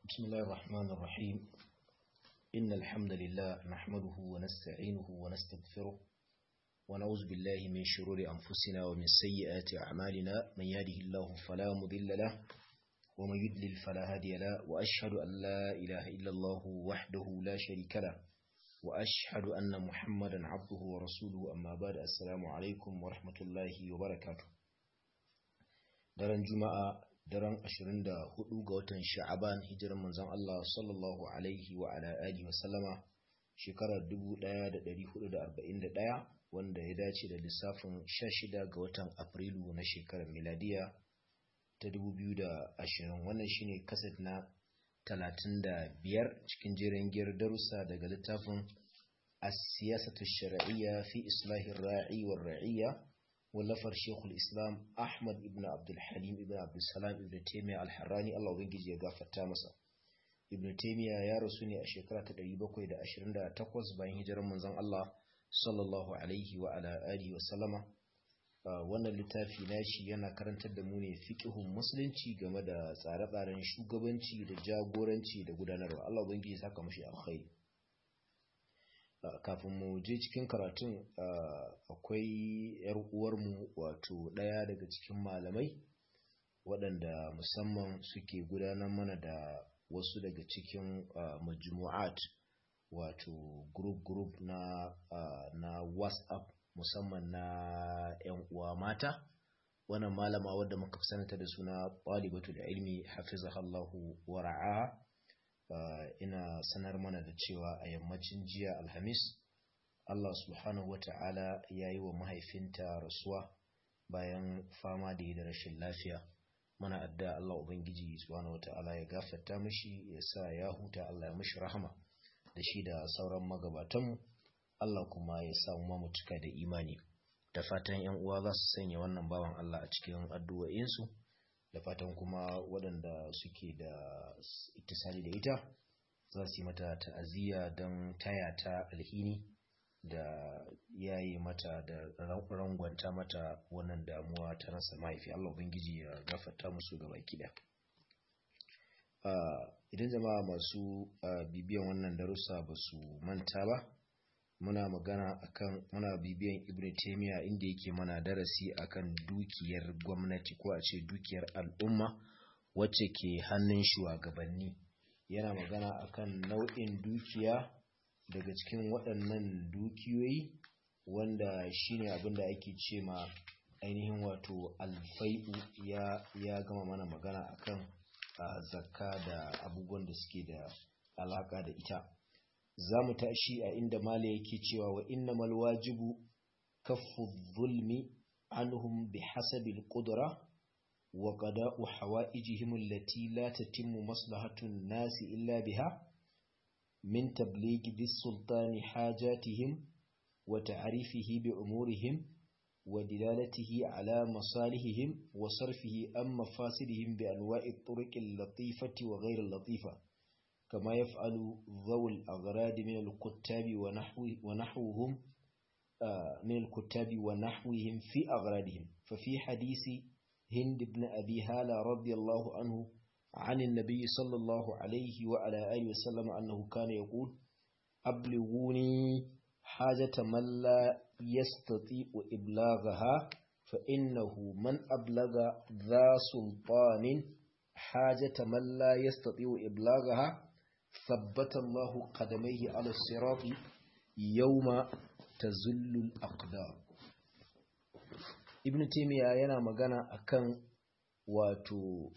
بسم الله الرحمن الرحيم إن الحمد لله نحمده ونستعينه ونستغفره ونعوذ بالله من شرور أنفسنا ومن سيئات أعمالنا من يهده الله فلا مضل له ومن يضلل فلا هادي له وأشهد أن لا إله إلا الله وحده لا شريك له وأشهد أن محمدا عبده ورسوله أما بعد السلام عليكم ورحمة الله وبركاته daren juma'a daren 24 ga watan sha'aban hijirar manzon Allah sallallahu alaihi wa ala alihi wa sallama shekarar 1441 wanda ya dace da lissafin 16 ga watan afrilu na shekarar miladiya ta 2020 wannan shine kaset na 35 cikin jerin giyar darussa daga littafin as-siyasatu shar'iyya fi islahir ra'i war ra'iyya wallafar shekul islam ahmad ibn abdulhalim ibn abdulsalam ibn taimiyya alharrani allah ubangiji ya gafarta masa ibn taimiyya ya rasu ne a shekara ta 728 bayan hijirar manzon allah sallallahu alaihi wa ala alihi wa sallama wannan littafi nashi yana karantar da mu ne fiqhun musulunci game da tsare-tsaren shugabanci da jagoranci da gudanarwa allah ubangiji ya saka mashi alkhairi kafin mu je cikin karatun akwai yar uwarmu wato ɗaya daga cikin malamai waɗanda musamman suke gudanar mana da wasu daga cikin majmu'at wato group group na na whatsapp musamman na 'yan uwa mata wannan malama wadda muka sanata da suna ɗalibatul ilmi hafizahallahu wa ra'aha Uh, ina sanar mana da cewa a yammacin jiya alhamis Allah subhanahu wata'ala ya yi wa mahaifinta rasuwa bayan fama da yi da rashin lafiya mana adda Allah Ubangiji subhanahu wata'ala ya gafarta mishi ya sa ya huta Allah ya mishi rahama da shi da sauran magabatanmu Allah kuma ya sa mu mutuka da imani da fatan yan uwa za su sanya wannan bawan Allah a cikin addu'o'insu da fatan kuma waɗanda suke da ittisali da ita za su yi mata ta'aziyya don taya ta alhini da yayi mata da rangwanta mata wannan damuwa ta rasa mahaifi Allah ubangiji ya gafarta musu gaba kida idan jama'a masu bibiyan wannan darussa ba su manta ba muna magana akan muna bibiyan ibn taymiya inda yake mana darasi akan dukiyar gwamnati ko a ce dukiyar al'umma wacce ke hannun shugabanni yana magana akan nau'in dukiya daga cikin waɗannan dukiyoyi wanda shine abin da ake ce ma ainihin wato alfai'u ya, ya gama mana magana akan zakka da abubuwan da suke da alaka da ita za mu tashi a inda mala yake cewa wa innamal wajibu kaffu zulmi anhum bi hasabil qudra wa qada'u hawaijihim allati la tatimmu maslahatun nasi illa biha min tablighi bis sultani hajatihim wa ta'rifihi bi umurihim wa dilalatihi ala masalihihim wa sarfihi an mafasidihim bi anwa'i turuqil latifati wa ghayr latifa كما يفعل ذوي الأغراد من الكتاب ونحو ونحوهم من الكتاب ونحوهم في أغرادهم ففي حديث هند بن أبي هالة رضي الله عنه عن النبي صلى الله عليه وعلى آله وسلم أنه كان يقول أبلغوني حاجة من لا يستطيع إبلاغها فإنه من أبلغ ذا سلطان حاجة من لا يستطيع إبلاغها ثبت الله قدميه على الصراط يوم تزل الأقدام ابن تيمية yana magana akan wato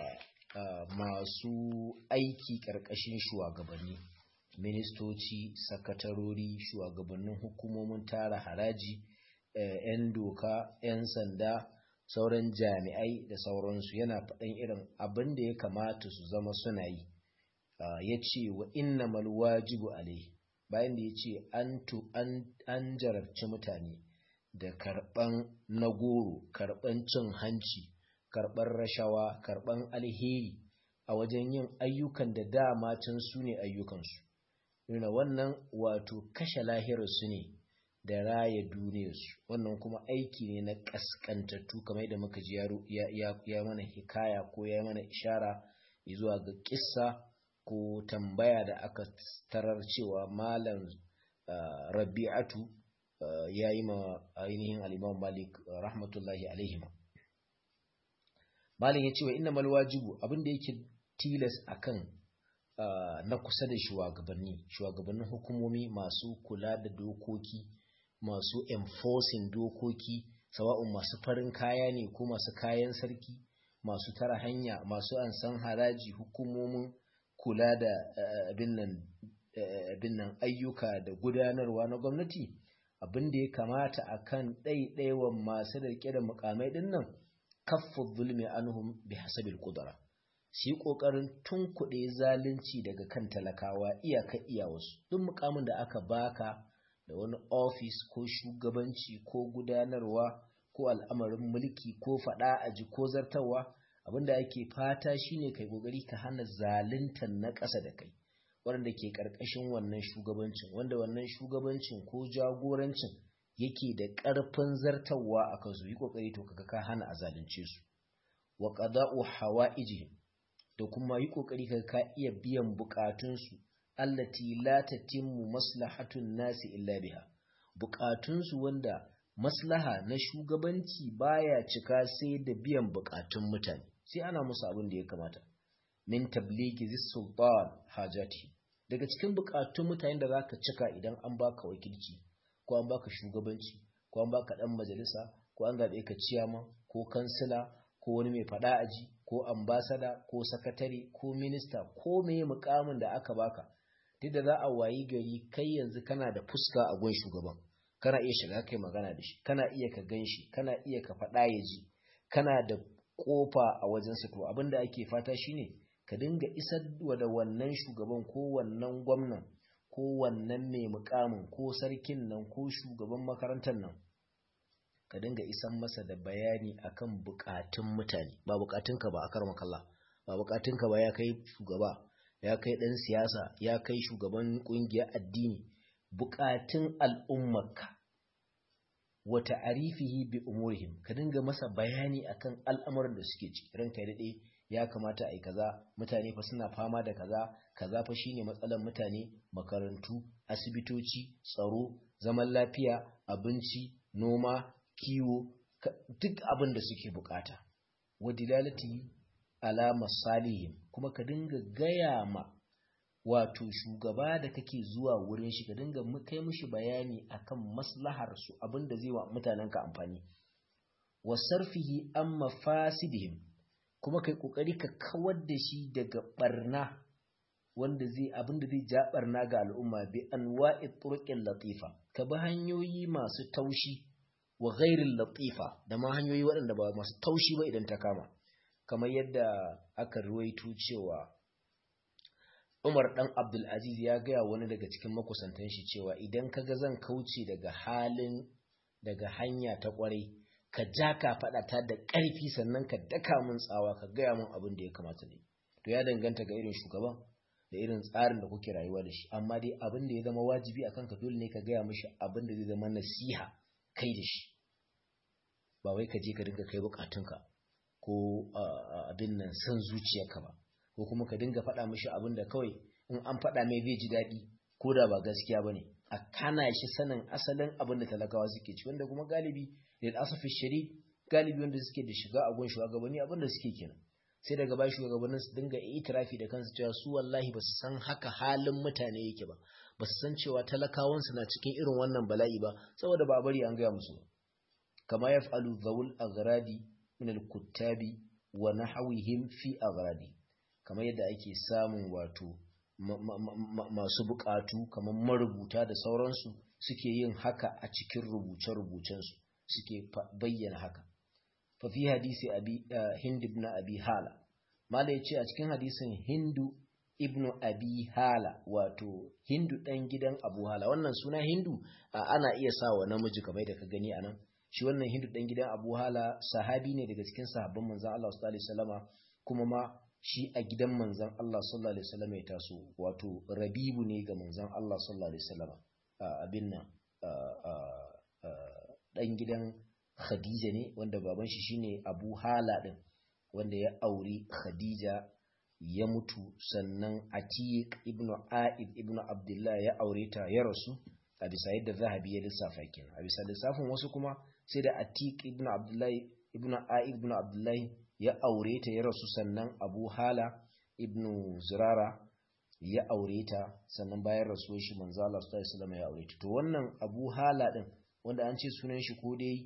masu aiki ƙarƙashin shugabanni ministoci sakatarori shugabannin hukumomin tara haraji 'yan doka 'yan sanda sauran jami'ai da sauransu yana faɗin irin abin da ya kamata su zama suna yi ya ce wa inna wajibu alai bayan da ya ce an jarabci mutane da karɓan na goro karɓan cin hanci karɓan rashawa karɓan alheri a wajen yin ayyukan da dama can su ne ayyukansu nuna wannan wato kashe lahirarsu ne da raya duniyarsu wannan kuma aiki ne na ƙasƙantattu kamar da muka ji ya mana hikaya ko ya mana ishara zuwa ga kissa ko tambaya da aka tarar cewa malam rabi'atu ya yi ma ainihin al'imam malik rahmatullahi alaihima malin ya ce wa inna malwajibu abinda yake tilas akan na kusa da shugabanni shugabannin hukumomi masu kula da dokoki masu enforcing dokoki sawa'un masu farin kaya ne ko masu kayan sarki masu tara hanya masu ansan haraji hukumomin kula da abin nan ayyuka da gudanarwa na gwamnati abin da ya kamata a kan ɗaiɗaiwan masu da da mukamai ɗin nan kafin zulmi anhum bi hasabil kudura su yi ƙoƙarin tunkuɗe zalunci daga kan talakawa iyaka iya wasu duk mukamin da aka baka da wani ofis ko shugabanci ko gudanarwa ko al'amarin mulki ko faɗa aji ko zartarwa abinda ake fata shine kai kokari ka hana zaluntar na ƙasa da kai wanda ke ƙarƙashin wannan shugabancin wanda wannan shugabancin ko jagorancin yake da ƙarfin zartarwa a kansu yi kokari to kaga ka hana a zalunce su wa qada'u hawa'ijihim da kuma yi kokari kaga ka iya biyan bukatunsu allati la tatimmu maslahatun nasi illa biha bukatunsu wanda maslaha na shugabanci baya cika sai da biyan bukatun mutane sai ana musu abin da ya kamata min tabligi zis sultan hajati daga cikin bukatun mutane da zaka cika idan an baka wakilci ko an baka shugabanci ko an baka dan majalisa ko an zabe ka ciyama ko kansila ko wani mai fada aji ko ambasada ko sakatare ko minista ko meye mukamin da aka baka duk da za a wayi gari kai yanzu kana da fuska a gun shugaban kana iya shiga kai magana da shi kana iya ka gan shi kana iya ka faɗa ya ji kana da ƙofa a wajensa to abin da ake fata shine ka dinga isar da wannan shugaban ko wannan gwamnan ko wannan mai mukamin ko sarkin nan ko shugaban makarantar nan ka dinga isan masa da bayani akan bukatun mutane ba bukatunka ba a karmakalla ba bukatunka ba ya kai shugaba ya kai ɗan siyasa ya kai shugaban ƙungiyar addini bukatun al'ummarka wata arifihi bi umurihim ka dinga masa bayani akan al'amuran da suke ciki ranka ya daɗe ya kamata a yi kaza mutane fa suna fama da kaza kaza fa shine matsalar mutane makarantu asibitoci tsaro zaman lafiya abinci noma kiwo duk abin da suke bukata wadilalati ala masalihim kuma ka dinga gaya ma wato shugaba da kake zuwa wurin shi ka dinga kai mishi bayani akan maslahar su abinda zai wa mutanen ka amfani wa sarfihi an mafasidihim kuma kai kokari ka kawar da shi daga barna wanda zai abinda zai ja barna ga al'umma bi anwa'i turqin latifa ka bi hanyoyi masu taushi wa ghairil latifa da ma hanyoyi waɗanda ba masu taushi ba idan ta kama kamar yadda aka ruwaito cewa Umar ɗan Abdulaziz ya gaya wani daga cikin makusantan shi cewa idan ka ga zan kauce daga halin daga hanya ta ƙwarai ka ja ka faɗa ta da ƙarfi sannan ka daka min tsawa ka gaya min abin da ya kamata ne to ya danganta ga irin shugaban da irin tsarin da kuke rayuwa da shi amma dai abin da ya zama wajibi akan ka dole ne ka gaya mishi abin da zai zama nasiha kai da shi ba wai ka je ka dinga kai bukatunka ko abin nan san zuciyarka ba ko kuma ka dinga faɗa mishi abin da kawai in an faɗa mai zai ji daɗi ko da ba gaskiya ba ne a kana shi sanin asalin abin da talakawa suke ci wanda kuma galibi da asafi shari galibi wanda suke da shiga a gun shugabanni abin da suke kenan sai daga ba shugabannin su dinga itirafi da kansu cewa su wallahi ba su san haka halin mutane yake ba ba su san cewa talakawansu na cikin irin wannan bala'i ba saboda ba a bari an gaya musu ba kama yaf'alu zawul aghradi min al-kuttabi wa nahwihim fi aghradi kamar yadda ake samun wato masu bukatu kamar marubuta da sauransu suke yin haka a cikin rubuce-rubucensu suke bayyana haka fa fi hadisi abi hind ibn abi hala mala yace a cikin hadisin hindu ibn abi hala wato hindu dan gidan abu hala wannan suna hindu ana iya sa wa namiji kamar da ka gani anan shi wannan hindu dan gidan abu hala sahabi ne daga cikin sahabban manzon Allah sallallahu alaihi wasallama kuma ma shi a gidan manzon Allah sallallahu alaihi wasallama ya taso wato rabibu ne ga manzon Allah sallallahu alaihi wasallama abin nan dan gidan Khadija ne wanda baban shi shine Abu Hala din wanda ya auri Khadija ya mutu sannan atiq ibn a'id ibn abdullah ya aure ta ya rasu a bisa yadda zahabi ya lissafa kenan a bisa lissafin wasu kuma sai da atiq ibn abdullah ibn a'id ibn abdullah ya aure ta ya rasu sannan abu hala ibn zurara ya aure ta sannan bayan rasuwar shi manzo Allah sallallahu alaihi wasallam ya aure ta to wannan abu hala din wanda an ce sunan shi ko dai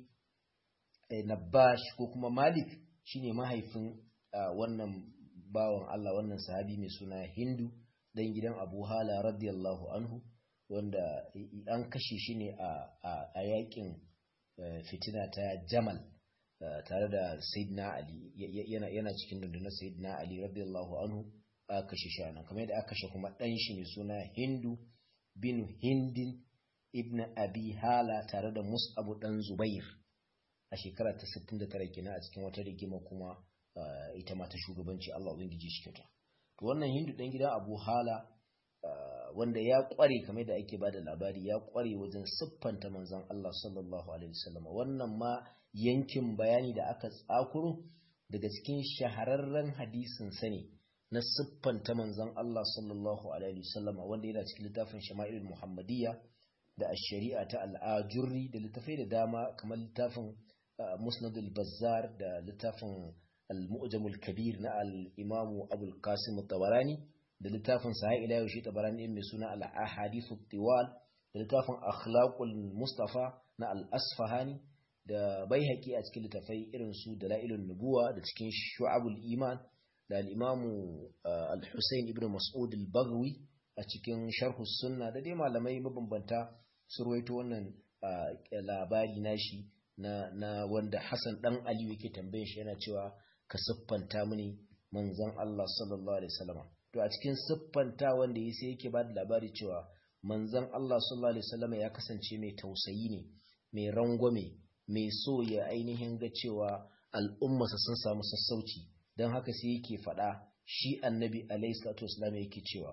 Nabash ko kuma Malik shine mahaifin wannan bawan Allah wannan sahabi mai suna Hindu dan gidan Abu Hala radiyallahu anhu wanda an kashe shi ne a yakin fitina ta Jamal tare da Sayyidina Ali yana cikin rundunar Sayyidina Ali radiyallahu anhu aka kashe shi nan kamar yadda aka kashe kuma dan shi mai suna Hindu bin Hindin ibn Abi Hala tare da Mus'ab dan Zubair a shekara ta 69 kenan a cikin wata rigima kuma ita ma ta shugabanci Allah ubangiji shi kyauta to wannan hindu dan gidan Abu Hala wanda ya kware kamar da ake bada labari ya kware wajen siffanta manzon Allah sallallahu alaihi wasallam wannan ma yankin bayani da aka tsakuro daga cikin shahararren hadisin sa ne na siffanta manzon Allah sallallahu alaihi wasallam wanda yana cikin littafin Shama'ilul Muhammadiyya da ash-shari'a ta al-ajurri da littafai da dama kamar littafin musnad al-bazzar da littafin al-mu'jam al-kabir na al-imam abu al-qasim at-tabarani da littafin sahih ila yau shi tabarani mai suna al-ahadith at-tiwal da littafin akhlaqul mustafa na al-asfahani da baihaqi a cikin littafai irin su dalailun nubuwa da cikin shu'abul iman da al-imam al-husayn ibn mas'ud al-baghawi a cikin sharh sunna da dai malamai mabambanta su ruwaito wannan labari nashi na na wanda Hassan dan Aliyu yake tambaye shi yana cewa ka siffanta mini manzon Allah sallallahu alaihi wasallam to a cikin siffanta wanda yake sai yake bada labari cewa manzon Allah sallallahu alaihi wasallam ya kasance mai tausayi ne mai rangwame mai so ya ainihin ga cewa al'ummarsa sun samu sassauci don haka sai yake faɗa shi annabi alaihi salatu wasallam yake cewa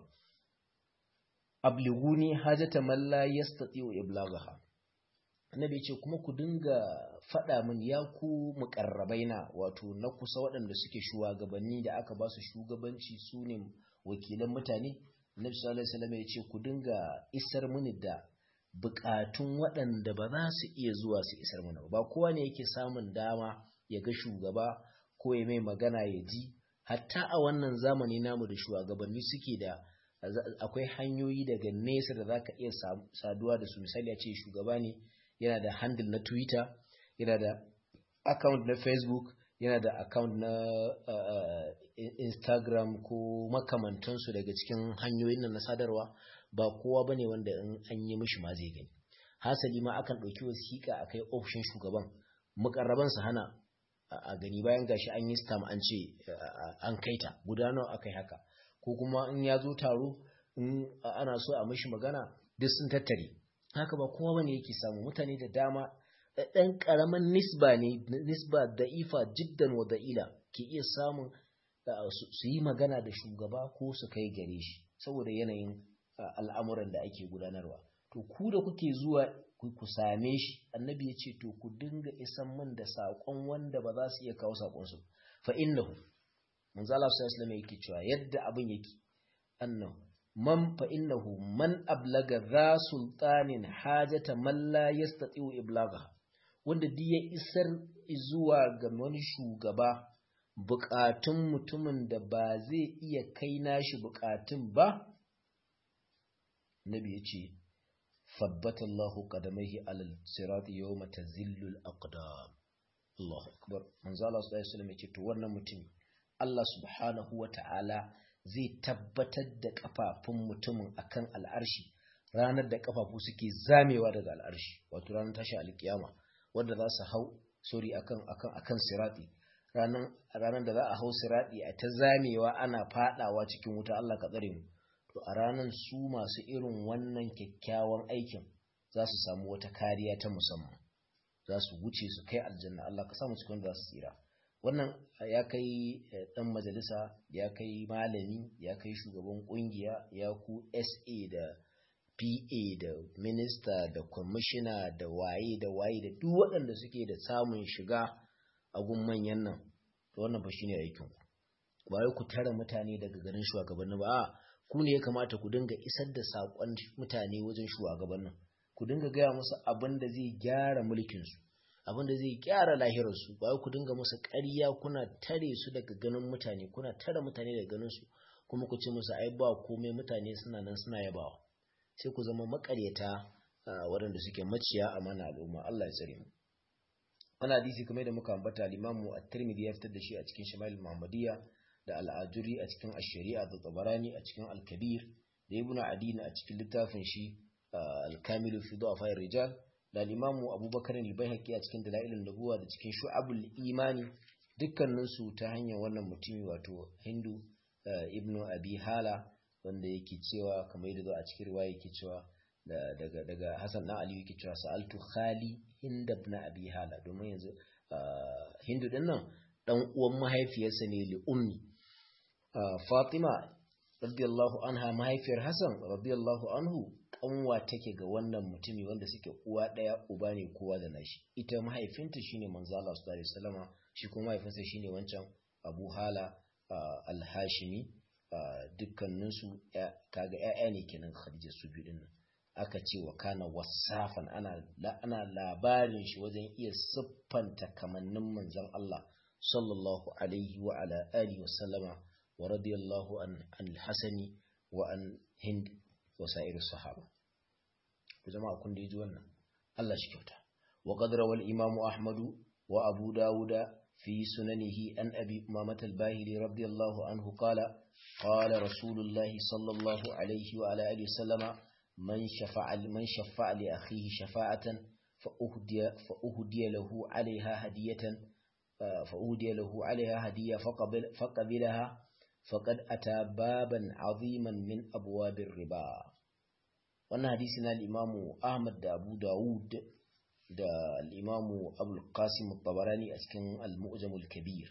abliguni hajata man la yastati'u iblaghaha annabi ce kuma ku dinga faɗa min ya ku muƙarrabaina wato na kusa waɗanda suke shugabanni da aka ba su shugabanci su ne wakilan mutane annabi sallallahu alaihi wasallam ya ce ku dinga isar mini da buƙatun waɗanda ba za su iya zuwa su isar mana ba kowa ne yake samun dama ya ga shugaba ko ya mai magana ya ji hatta a wannan zamani namu da shugabanni suke da akwai hanyoyi daga nesa da za ka iya saduwa da su misali a ce shugaba ne yana da handle na twitter yana da account na facebook yana da account na uh, instagram ko makamantansu daga cikin hanyoyin nan na sadarwa ba kowa ba ne wanda in an yi mishi ma zai gani hasali ma akan ɗauki wasiƙa a kai ofishin shugaban mukarraban su hana a gani bayan gashi an yi stam an ce an kaita guda nawa aka yi haka ko kuma in ya zo taro in ana so a mishi magana duk sun tattare haka ba kowa bane yake samu mutane da dama ɗan ƙaramin nisba ne nisba da'ifa jiddan wa da'ila ke iya samun su yi magana da shugaba ko su kai gare shi saboda yanayin al'amuran da ake gudanarwa to ku da kuke zuwa ku same shi annabi ya ce to ku dinga isan min da saƙon wanda ba za su iya kawo saƙonsu fa innahu manzo Allah sallallahu alaihi yake cewa yadda abin yake annahu man fa innahu man ablaga za sultanin hajata man la yastati'u iblagha wanda duk ya isar zuwa ga wani shugaba bukatun mutumin da ba zai iya kai nashi bukatun ba nabi yace fabbata Allahu qadamaihi alal sirati yawma tazillu al-aqdam Allahu akbar manzo Allah sallallahu alaihi wasallam yace to wannan mutum Allah subhanahu wa ta'ala zai tabbatar da kafafun mutumin akan al'arshi ranar da kafafu suke zamewa daga al'arshi wato ranar tashi alkiyama wanda za su hau sorry akan akan akan sirati ranar ranar da za a hau sirati a ta zamewa ana fadawa cikin wuta Allah ka tsare mu to a ranar su masu irin wannan kyakkyawan aikin za su samu wata kariya ta musamman za su wuce su kai aljanna Allah ka samu cikin da za su tsira wannan ya kai dan majalisa ya kai malami ya kai shugaban kungiya ya ku SA da PA da minista da kwamishina da waye da waye da duk waɗanda suke da samun shiga a gun manyan nan to wannan fa shine aikin ku ba wai ku tara mutane daga garin shugabanni ba a ku ne ya kamata ku dinga isar da saƙon mutane wajen shugabannin ku dinga gaya musu abin da zai gyara mulkinsu abin da zai gyara lahirarsu ba ku dinga musu ƙarya kuna tare su daga ganin mutane kuna tare mutane daga ganin su kuma ku ce musu ai ba komai mutane suna nan suna yabawa sai ku zama makaryata waɗanda suke maciya amana al'umma Allah ya tsare mu wannan hadisi kamar da muka ambata al-Imam at-Tirmidhi ya fitar da shi a cikin Shama'il Muhammadiyya da al-Ajuri a cikin Ash-Shari'a da Tabarani a cikin Al-Kabir da Ibn Adin a cikin littafin shi Al-Kamilu fi Du'afa ar-Rijal da al-Imam Abubakar al-Baihaqi a cikin Dalailun Nubuwa da cikin Shu'abul Imani dukkanin su ta hanyar wannan mutumi wato Hindu Ibn Abi Hala wanda yake cewa kamar yadda a cikin riwaya yake cewa daga daga Hassan dan Ali yake cewa sa'altu khali Hind ibn Abi Hala domin yanzu Hindu din nan dan uwan mahaifiyarsa ne li ummi Fatima radiyallahu anha mahaifiyar Hassan radiyallahu anhu kanwa take ga wannan mutumi wanda suke uwa daya uba ne kowa da nashi ita mahaifinta shine manzo Allah sallallahu alaihi wasallama shi kuma mahaifinsa shine wancan Abu Hala al-Hashimi dukkaninsu kaga ƴaƴa ne kenan Khadija su biyu din aka ce wa kana wasafan ana ana labarin shi wajen iya siffanta kamannin manzon Allah sallallahu alaihi wa ala alihi wa sallama wa radiyallahu an al-Hasani wa an Hind wa sa'ir sahaba ku jama'a kun ji wannan Allah shi kyauta wa qad rawal imamu Ahmadu wa Abu Dawuda في سننه أن أبي أمامة الباهلي رضي الله عنه قال قال رسول الله صلى الله عليه وعلى آله وسلم من شفع من شفع لأخيه شفاعة فأهدي فأهدي له عليها هدية فأهدي له عليها هدية فقبل فقبلها فقد أتى بابا عظيما من أبواب الربا wannan hadisi na al-Imam Ahmad da Abu Dawud da al'imamu abul qasim tabarani a cikin al-mu'jamul kabir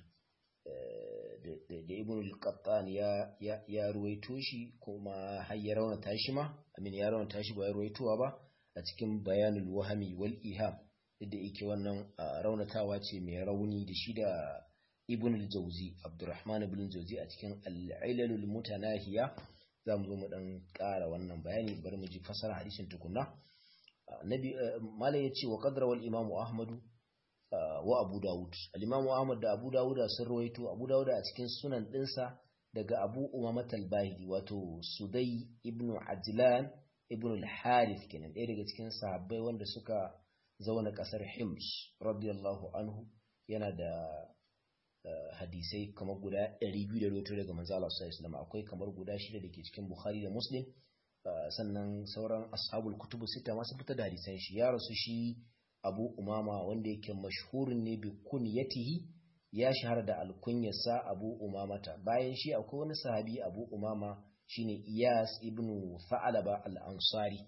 da ibn al-qattan ya ruwaito shi kuma har ya raunata shi ma amin ya raunata shi ba ya ruwaitowa ba a cikin bayanul wahami wal iham da yake wannan raunatawa ce mai rauni da shi da ibn al-jawzi abdurrahman ibn al-jawzi a cikin al-ilalul mutanahiya za mu zo mu dan ƙara wannan bayani bari mu ji fasara hadisin tukunna nabi malai ya ce wa qadra wal imamu ahmadu wa abu dawud al-imamu ahmad da abu dawud sun rawaito abu dawud a cikin sunan dinsa daga abu umamat al-bahili wato sudai ibn ajlan ibn al-harith kenan ɗaya daga cikin sahabbai wanda suka zauna ƙasar hims radiyallahu anhu yana da hadisai kamar guda 200 da rawaito daga manzo Allah sallallahu alaihi wasallam akwai kamar guda shida da ke cikin bukhari da muslim sannan sauran ashabul kutubu sita masu fita da hadisan shi ya rasu shi abu umama wanda yake mashhurin ne bi kunyatihi ya shahara da alkunyarsa abu umamata bayan shi akwai wani sahabi abu umama shine iyas ibn fa'alaba al-ansari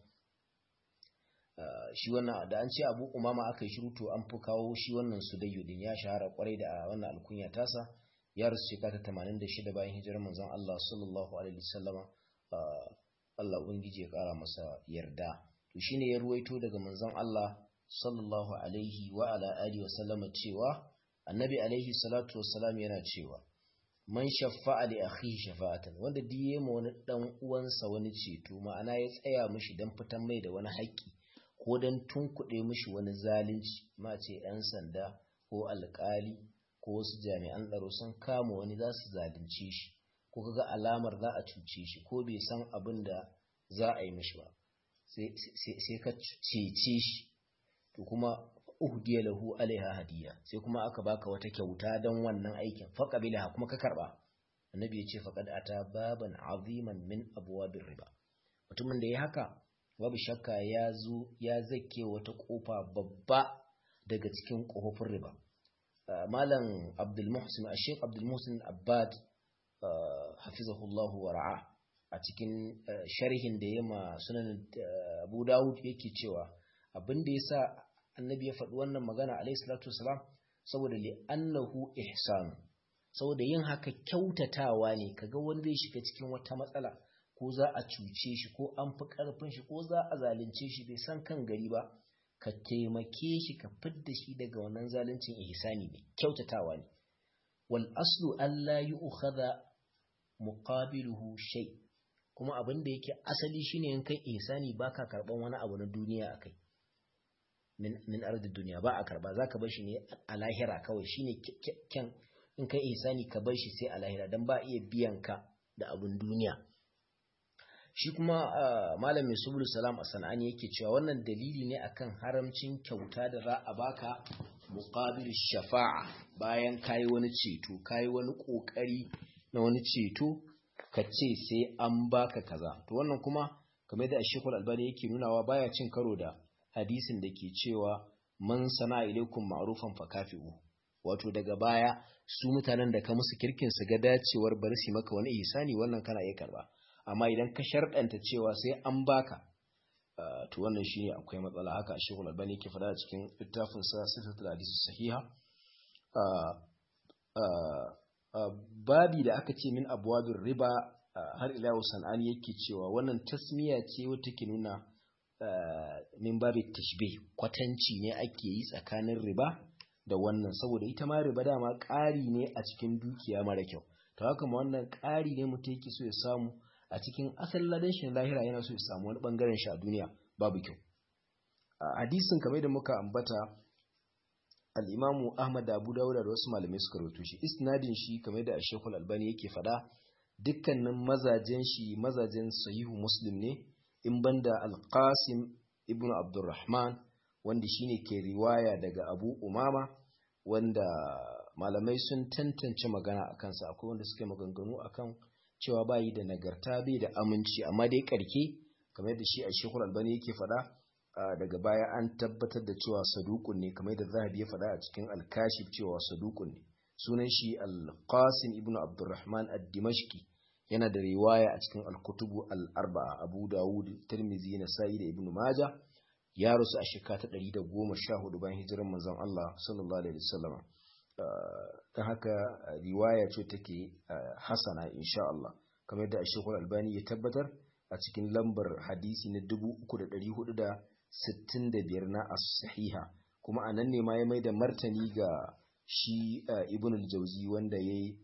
shi wannan da an ce abu umama aka yi shiru to an fi kawo shi wannan sudayyu din ya shahara kwarai da wannan alkunya tasa ya rasu shekara 86 bayan hijirar manzon Allah sallallahu alaihi wasallama Allah Ubangiji ya ƙara masa yarda. To shi ne ya ruwaito daga manzon Allah sallallahu alaihi wa ala alihi wa sallama cewa annabi alaihi salatu wassalam yana cewa man shaffa'a li akhihi shafa'atan wanda diye ma wani dan uwansa wani ceto ma'ana ya tsaya mishi dan fitan mai da wani haƙƙi ko dan tunkuɗe mishi wani zalunci ma ce ɗan sanda ko alƙali ko wasu jami'an tsaro sun kama wani za su zalunce shi ko kaga alamar za a cuce shi ko bai san abin da za a yi mishi ba sai ka cece shi to kuma uhdiya lahu alaiha hadiya sai kuma aka baka wata kyauta don wannan aikin faqabilaha kuma ka karba annabi ya ce faqad ata baban aziman min abwabir riba mutumin da ya haka babu shakka ya zo ya zake wata kofa babba daga cikin kofofin riba malam abdul muhsin ashek abdul muhsin abbad hafizahullahu wa ra'a a cikin sharhin da ya ma sunan Abu Dawud yake cewa abin da yasa annabi ya faɗi wannan magana alayhi salatu wasalam saboda li annahu ihsan saboda yin haka kyautatawa ne kaga wanda zai shiga cikin wata matsala ko za a cuce shi ko an fi karfin shi ko za a zalunce shi bai san kan gari ba ka taimake shi ka fidda shi daga wannan zaluncin ihsani ne kyautatawa ne wal aslu alla yu'khadha muqabiluhu shay kuma abin da yake asali shine in kai ihsani baka karban wani abu na duniya akai min min ardi duniya ba a karba zaka bar shi ne a lahira kawai shine kyan in kai ihsani ka bar shi sai a lahira dan ba iya biyan ka da abun duniya shi kuma malam mai subul salam a sana'ani yake cewa wannan dalili ne akan haramcin kyauta da za a baka muqabil shafa'a bayan kayi wani ceto kayi wani kokari na wani ceto ka ce sai an baka kaza to wannan kuma kamar da Sheikhul Albani yake nunawa baya cin karo da hadisin da ke cewa man sana ilaikum ma'rufan fakafi'u wato daga baya su mutanen da ka musu kirkin su ga dacewar bari su maka wani ihsani wannan kana iya karba amma idan ka sharɗanta cewa sai an baka to wannan shine akwai matsala haka Sheikhul Albani yake faɗa cikin littafin sa Sifatul Hadith Sahiha babi da aka ce min abwabir riba har ila yau sanani yake cewa wannan tasmiya ce wata ke nuna min babi tashbih kwatanci ne ake yi tsakanin riba da wannan saboda ita ma riba dama ƙari ne a cikin dukiya mara kyau to haka ma wannan ƙari ne mutum yake so ya samu a cikin asalin ladan shi lahira yana so ya samu wani bangaren shi a duniya babu kyau hadisin kamar da muka ambata al-imamu Ahmad Abu Dawud da wasu malamai suka rawaito shi isnadin shi kamar da Sheikhul Albani yake fada dukkanin mazajen shi mazajen sahihu Muslim ne in banda Al-Qasim ibn Abdurrahman wanda shine ke riwaya daga Abu Umama wanda malamai sun tantance magana akan sa akwai wanda suka maganganu akan cewa bayi da nagarta bai da aminci amma dai karke kamar da shi a Sheikhul Albani yake fada daga baya an tabbatar da cewa sadukun ne kamar da zahabi ya faɗa a cikin alkashif cewa sadukun ne sunan shi al-qasim ibnu abdurrahman ad-dimashqi yana da riwaya a cikin al-kutubu al-arba'a abu dawud tirmizi nasa'i da ibnu majah ya rusu a shekara ta 114 bayan hijirar manzon Allah sallallahu alaihi wasallam dan haka riwaya ce take hasana insha Allah kamar da Sheikhul Albani ya tabbatar a cikin lambar hadisi na 3400 65 na as-sahiha kuma anan ne ma ya mai da martani ga shi ibn al-jawzi wanda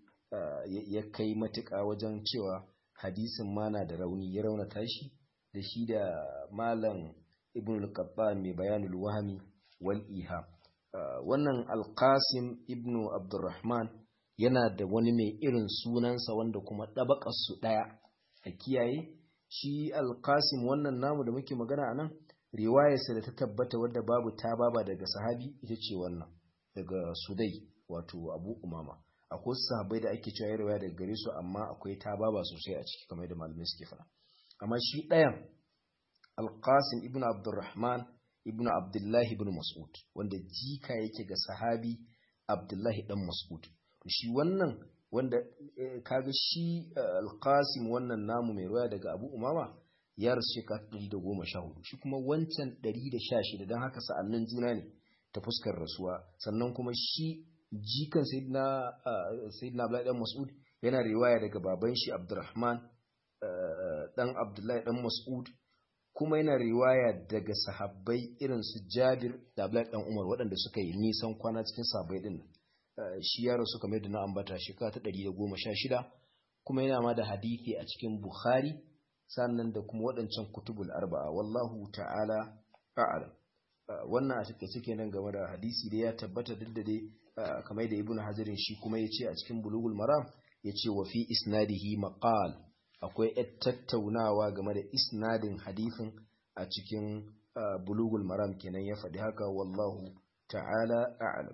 ya kai matuƙa wajen cewa hadisin ma na da rauni ya raunata shi da shi da malam ibn al-qattan mai bayanul wahmi wal iha wannan al-qasim ibn abdurrahman yana da wani mai irin sunansa wanda kuma ɗabakar su ɗaya a kiyaye shi al-qasim wannan namu da muke magana anan riwayarsa da ta tabbata wadda babu ta baba daga sahabi ita ce wannan daga sudai wato abu umama akwai sahabbai da ake cewa riwaya daga gare su amma akwai ta baba sosai a ciki kamar da malamai suke fara amma shi ɗayan alqasim ibnu abdurrahman ibnu abdullahi ibn mas'ud wanda jika yake ga sahabi abdullahi dan mas'ud to shi wannan wanda kaga shi alqasim wannan namu mai riwaya daga abu umama ya rasu shekara ɗari da goma sha hudu shi kuma wancan ɗari da sha shida don haka sa'annin juna ne ta fuskar rasuwa sannan kuma shi jikan sayyidina abdullahi dan mas'ud yana riwaya daga baban shi abdurrahman dan abdullahi dan mas'ud kuma yana riwaya daga sahabbai irin su jabir da abdullahi dan umar waɗanda suka yi nisan kwana cikin sahabbai din shi ya rasu kamar da na ambata shekara ta ɗari da goma sha shida kuma yana ma da hadithi a cikin bukhari sannan da kuma waɗancan kutubul arba'a wallahu ta'ala a'lam wannan a take suke nan game da hadisi da ya tabbata duk da dai kamar da ibnu hajarin shi kuma ya ce a cikin bulugul maram ya ce wa fi isnadihi maqal akwai yar tattaunawa game da isnadin hadisin a cikin bulugul maram kenan ya faɗi haka wallahu ta'ala a'lam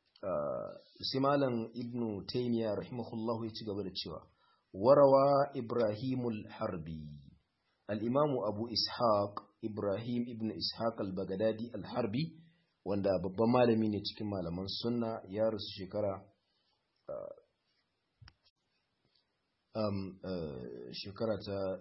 sai malam ibnu taymiya rahimahullahu ya ci gaba da cewa warawa ibrahimul harbi al-imamu abu ishaq ibrahim ibn ishaq al-bagadadi al-harbi wanda babban malami ne cikin malaman sunna ya rasu shekara um, uh, shekara ta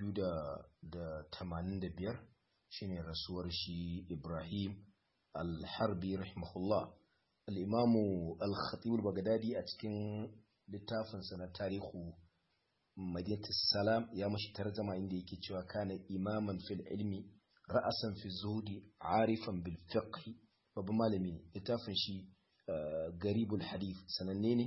285 shine rasuwar shi ibrahim al-harbi rahimahullah al-imamu al-khatib al-bagadadi a cikin littafinsa na tarihu madinatus salam ya mashi tarjama inda yake cewa kana imaman fil ilmi ra'asan fi zuhudi arifan bil fiqh babban malami littafin shi garibul hadith sananne ne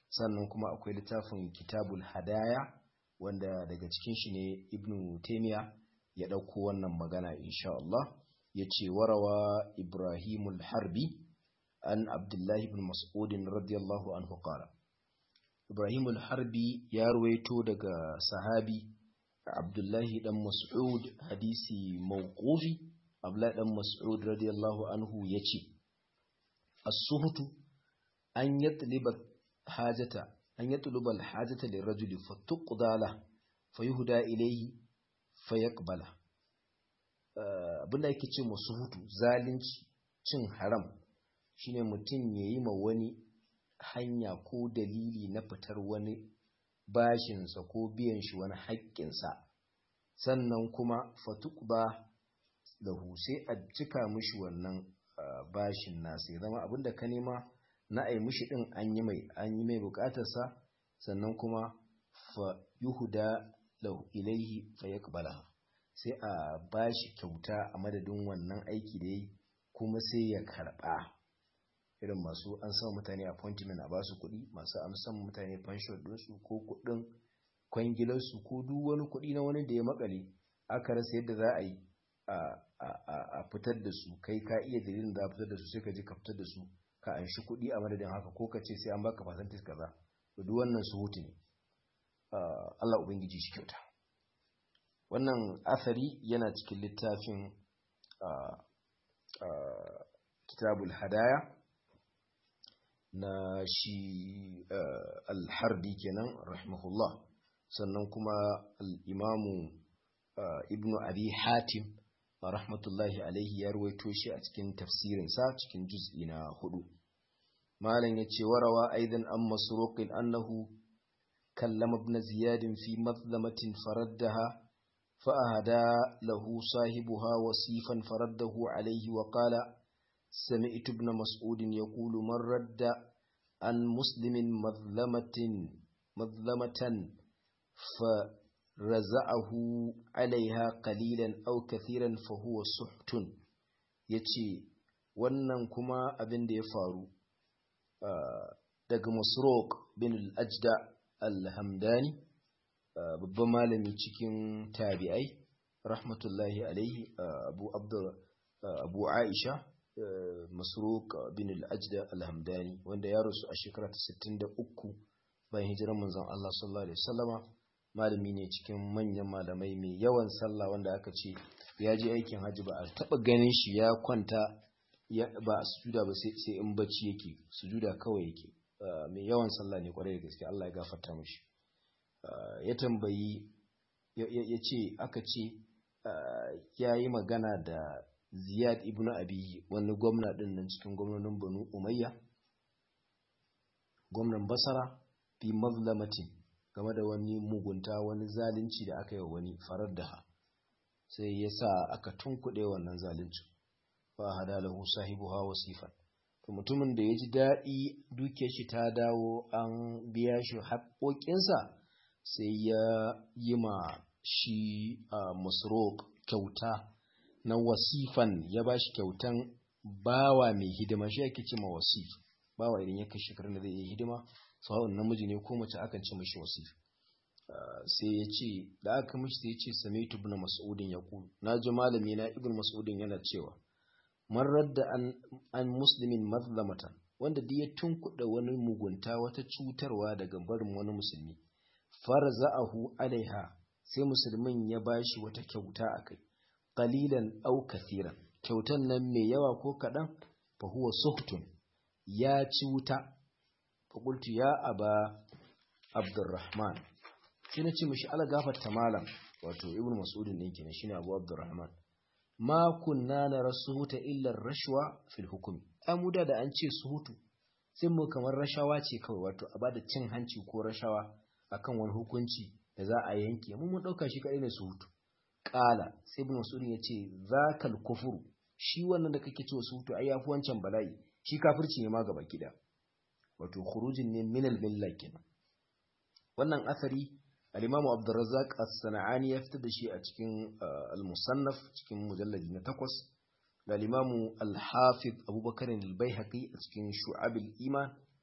sannan kuma akwai littafin kitabul hadaya wanda daga cikin shi ne ibnu taimiya ya ɗauko wannan magana insha Allah ya ce warawa ibrahimul harbi an abdullahi ibn mas'udin radiyallahu anhu qala ibrahimul harbi ya ruwaito daga sahabi abdullahi dan mas'ud hadisi mawqufi abdullahi dan mas'ud radiyallahu anhu yace as-suhtu an yatliba hajata an yatluba al-hajata lirajuli fatuqda la fayuhda ilayhi fayaqbala abinda yake ce musu hutu zalunci cin haram shine mutum yayi ma wani hanya ko dalili na fitar wani bashinsa ko biyan shi wani haƙƙinsa sannan kuma fatuqda lahu sai a cika mishi wannan bashin nasa ya zama abinda ka nema na ai mishi din an yi mai an yi mai bukatarsa sannan kuma fa yuhuda lahu ilaihi fa yaqbala sai a bashi kyauta a madadin wannan aiki da yi kuma sai ya karba irin masu an san mutane appointment a basu kuɗi masu amsan mutane pension ɗinsu ko kuɗin kwangilarsu ko duk wani kuɗi na wani da ya makale aka rasa yadda za a yi a fitar da su kai ka iya dalilin da a fitar da su sai ka je ka fitar da su ka anshi kuɗi a madadin haka ko ka ce sai an baka percentage kaza to duk wannan su hutu ne Allah ubangiji shi kyauta wannan asari yana cikin littafin kitabul hadaya na shi alharbi kenan rahimahullah sannan kuma al'imamu ibnu abi hatim rahmatullahi alaihi ya ruwaito shi a cikin tafsirinsa cikin juz'i na hudu malam ya ce warawa aidan an masruqin annahu kallama ibn ziyad fi mazlamatin faraddaha فأهدى له صاحبها وصيفا فرده عليه وقال سمعت ابن مسعود يقول من رد عن مسلم مظلمة مظلمة فرزعه عليها قليلا أو كثيرا فهو سحت يتي wannan kuma abin da ya faru daga masroq bin al-ajda al-hamdani babban malami cikin tabi'ai rahmatullahi alaihi abu abdur abu aisha masruq bin al-ajda al-hamdani wanda ya rasu a shekara ta 63 bayan hijirar manzon Allah sallallahu alaihi wasallama malami ne cikin manyan malamai mai yawan sallah wanda aka ce ya je aikin hajji ba a taba ganin shi ya kwanta ba a sujuda ba sai in bacci yake sujuda kawai yake mai yawan sallah ne kwarai da gaske Allah ya gafarta mishi ya tambayi ya ce aka ce ya yi magana da ziyad ibn abi wani gwamna din nan cikin gwamnonin banu umayya gwamnan basara fi mazlamatin game da wani mugunta wani zalunci da aka yi wa wani farar da ha sai ya sa aka tunkuɗe wannan zalunci fa hada lahu sahibuha wasifan to mutumin da ya ji daɗi dukiyar shi ta dawo an biya shi haƙoƙinsa sai ya yi ma shi a masrok kyauta na wasifan ya ba shi kyautan bawa mai hidima shi ake ce ma wasif bawa idan ya kai shekarun da zai yi hidima sawa'un namiji ne ko mace akan ce mashi wasif sai ya ce da aka mishi sai ya ce samaitu ibn mas'udin ya kulu na ji malami na ibn mas'udin yana cewa man radda an, an muslimin mazlamatan wanda duk ya tunkuɗa wani mugunta wata cutarwa daga barin wani musulmi farza'ahu alaiha sai musulmin ya bashi wata kyauta akai qalilan aw kathiran kyautan nan mai yawa ko kadan fa huwa suhtun ya ci wuta fa qultu ya aba abdurrahman sai na ce mishi ala gafarta malam wato ibnu mas'udin din kenan shine abu abdurrahman ma kunna nara suhuta illa rashwa fil hukmi amuda da an ce suhutu sai mu kamar rashawa ce kawai wato a bada cin hanci ko rashawa akan wani hukunci da za a yanke mun mun dauka shi kadai ne suhutu qala sai ibn mas'ud ya ce zakal kufur shi wannan da kake cewa suhutu ai yafi wancan bala'i shi kafirci ne ma gaba kida wato khurujin ne min al kenan wannan asari al-imam Abdurrazzaq as-Sana'ani ya fitar da shi a cikin al-Musannaf cikin mujalladi na 8 da al-imam al-Hafiz Abubakar al-Baihaqi a cikin Shu'ab al-Iman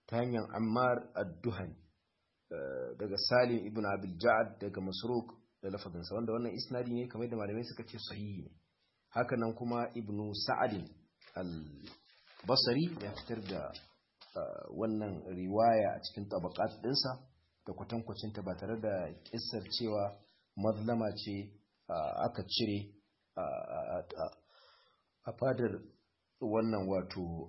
ta hanyar ammar ad-duhani daga salim ibn abil ja'ad daga masruq da lafazinsa wanda wannan isnadi ne kamar da malamai suka ce sahihi ne haka nan kuma ibn sa'ad al-basri ya fitar da wannan riwaya a cikin tabaqat dinsa da kwatankwacin ta ba tare da kissar cewa mazlama ce aka cire a fadar wannan wato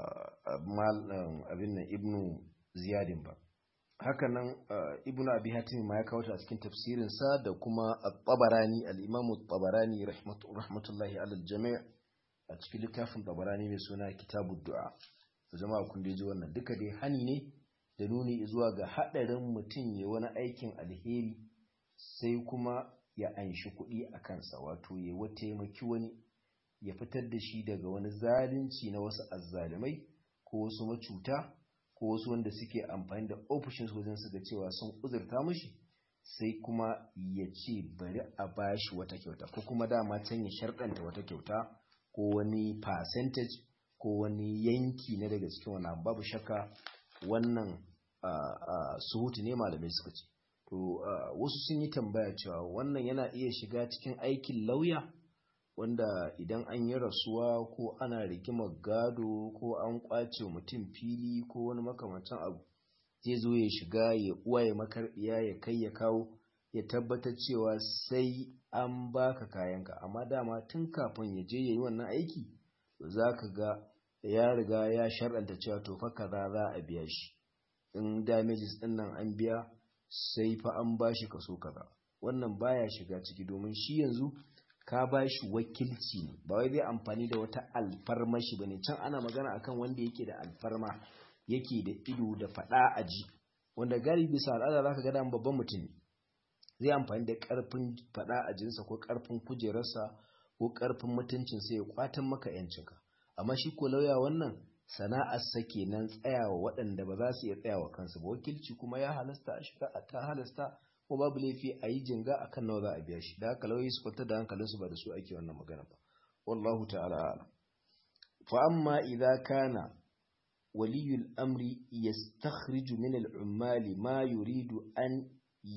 abin nan ibnu ziyadin ba haka nan ibnu abi hatim ma ya kawo ta a cikin tafsirin sa da kuma at-tabarani al-imam at-tabarani rahmatullahi ala al-jami' a cikin littafin tabarani mai suna kitabud du'a jama'a kun ji wannan duka dai hani ne da nuni zuwa ga hadarin mutum ya wani aikin alheri sai kuma ya anshi kuɗi a kansa wato ya wata taimaki wani ya fitar da shi daga wani zalunci na wasu azzalumai ko wasu macuta ko wasu wanda suke amfani da ofishin wajen suka cewa sun uzurta mashi sai kuma ya ce bari a bashi wata kyauta ko kuma dama can ya sharɗanta wata kyauta ko wani percentage ko wani yanki na daga cikin wani babu shakka wannan suhutu ne malamai suka ce to wasu sun yi tambaya cewa wannan yana iya shiga cikin aikin lauya wanda idan an yi rasuwa ko ana rigimar gado ko an kwace mutum fili ko wani makamancin abu zai zo ya shiga ya uwa ya makarbiya ya kai ya kawo ya tabbatar cewa sai an baka kayanka amma dama tun kafin ya je ya yi wannan aiki za ka ga ya riga ya shar'anta cewa to fa kaza za a biya shi in damages din nan an biya sai fa an bashi kaso kaza wannan baya shiga ciki domin shi yanzu ka ba shi wakilci ne ba wai zai amfani da wata alfarma shi bane can ana magana akan wanda yake da alfarma yake da ido da fada aji wanda galibi bisa al'ada zaka ga dan babban mutum zai amfani da karfin fada ajinsa ko karfin kujerarsa ko karfin mutuncin sa ya kwatan maka yancinka amma shi ko lauya wannan sana'ar sa kenan tsayawa waɗanda ba za su iya tsayawa kansu ba wakilci kuma ya halasta a shiga ta halasta ko babu laifi a yi jinga a kan nawa za a biya shi da haka lauyi su kwantar da hankalinsu ba da su ake wannan magana ba wallahu ta'ala ala fa amma idza kana waliyul amri yastakhriju min al-ummali ma yuridu an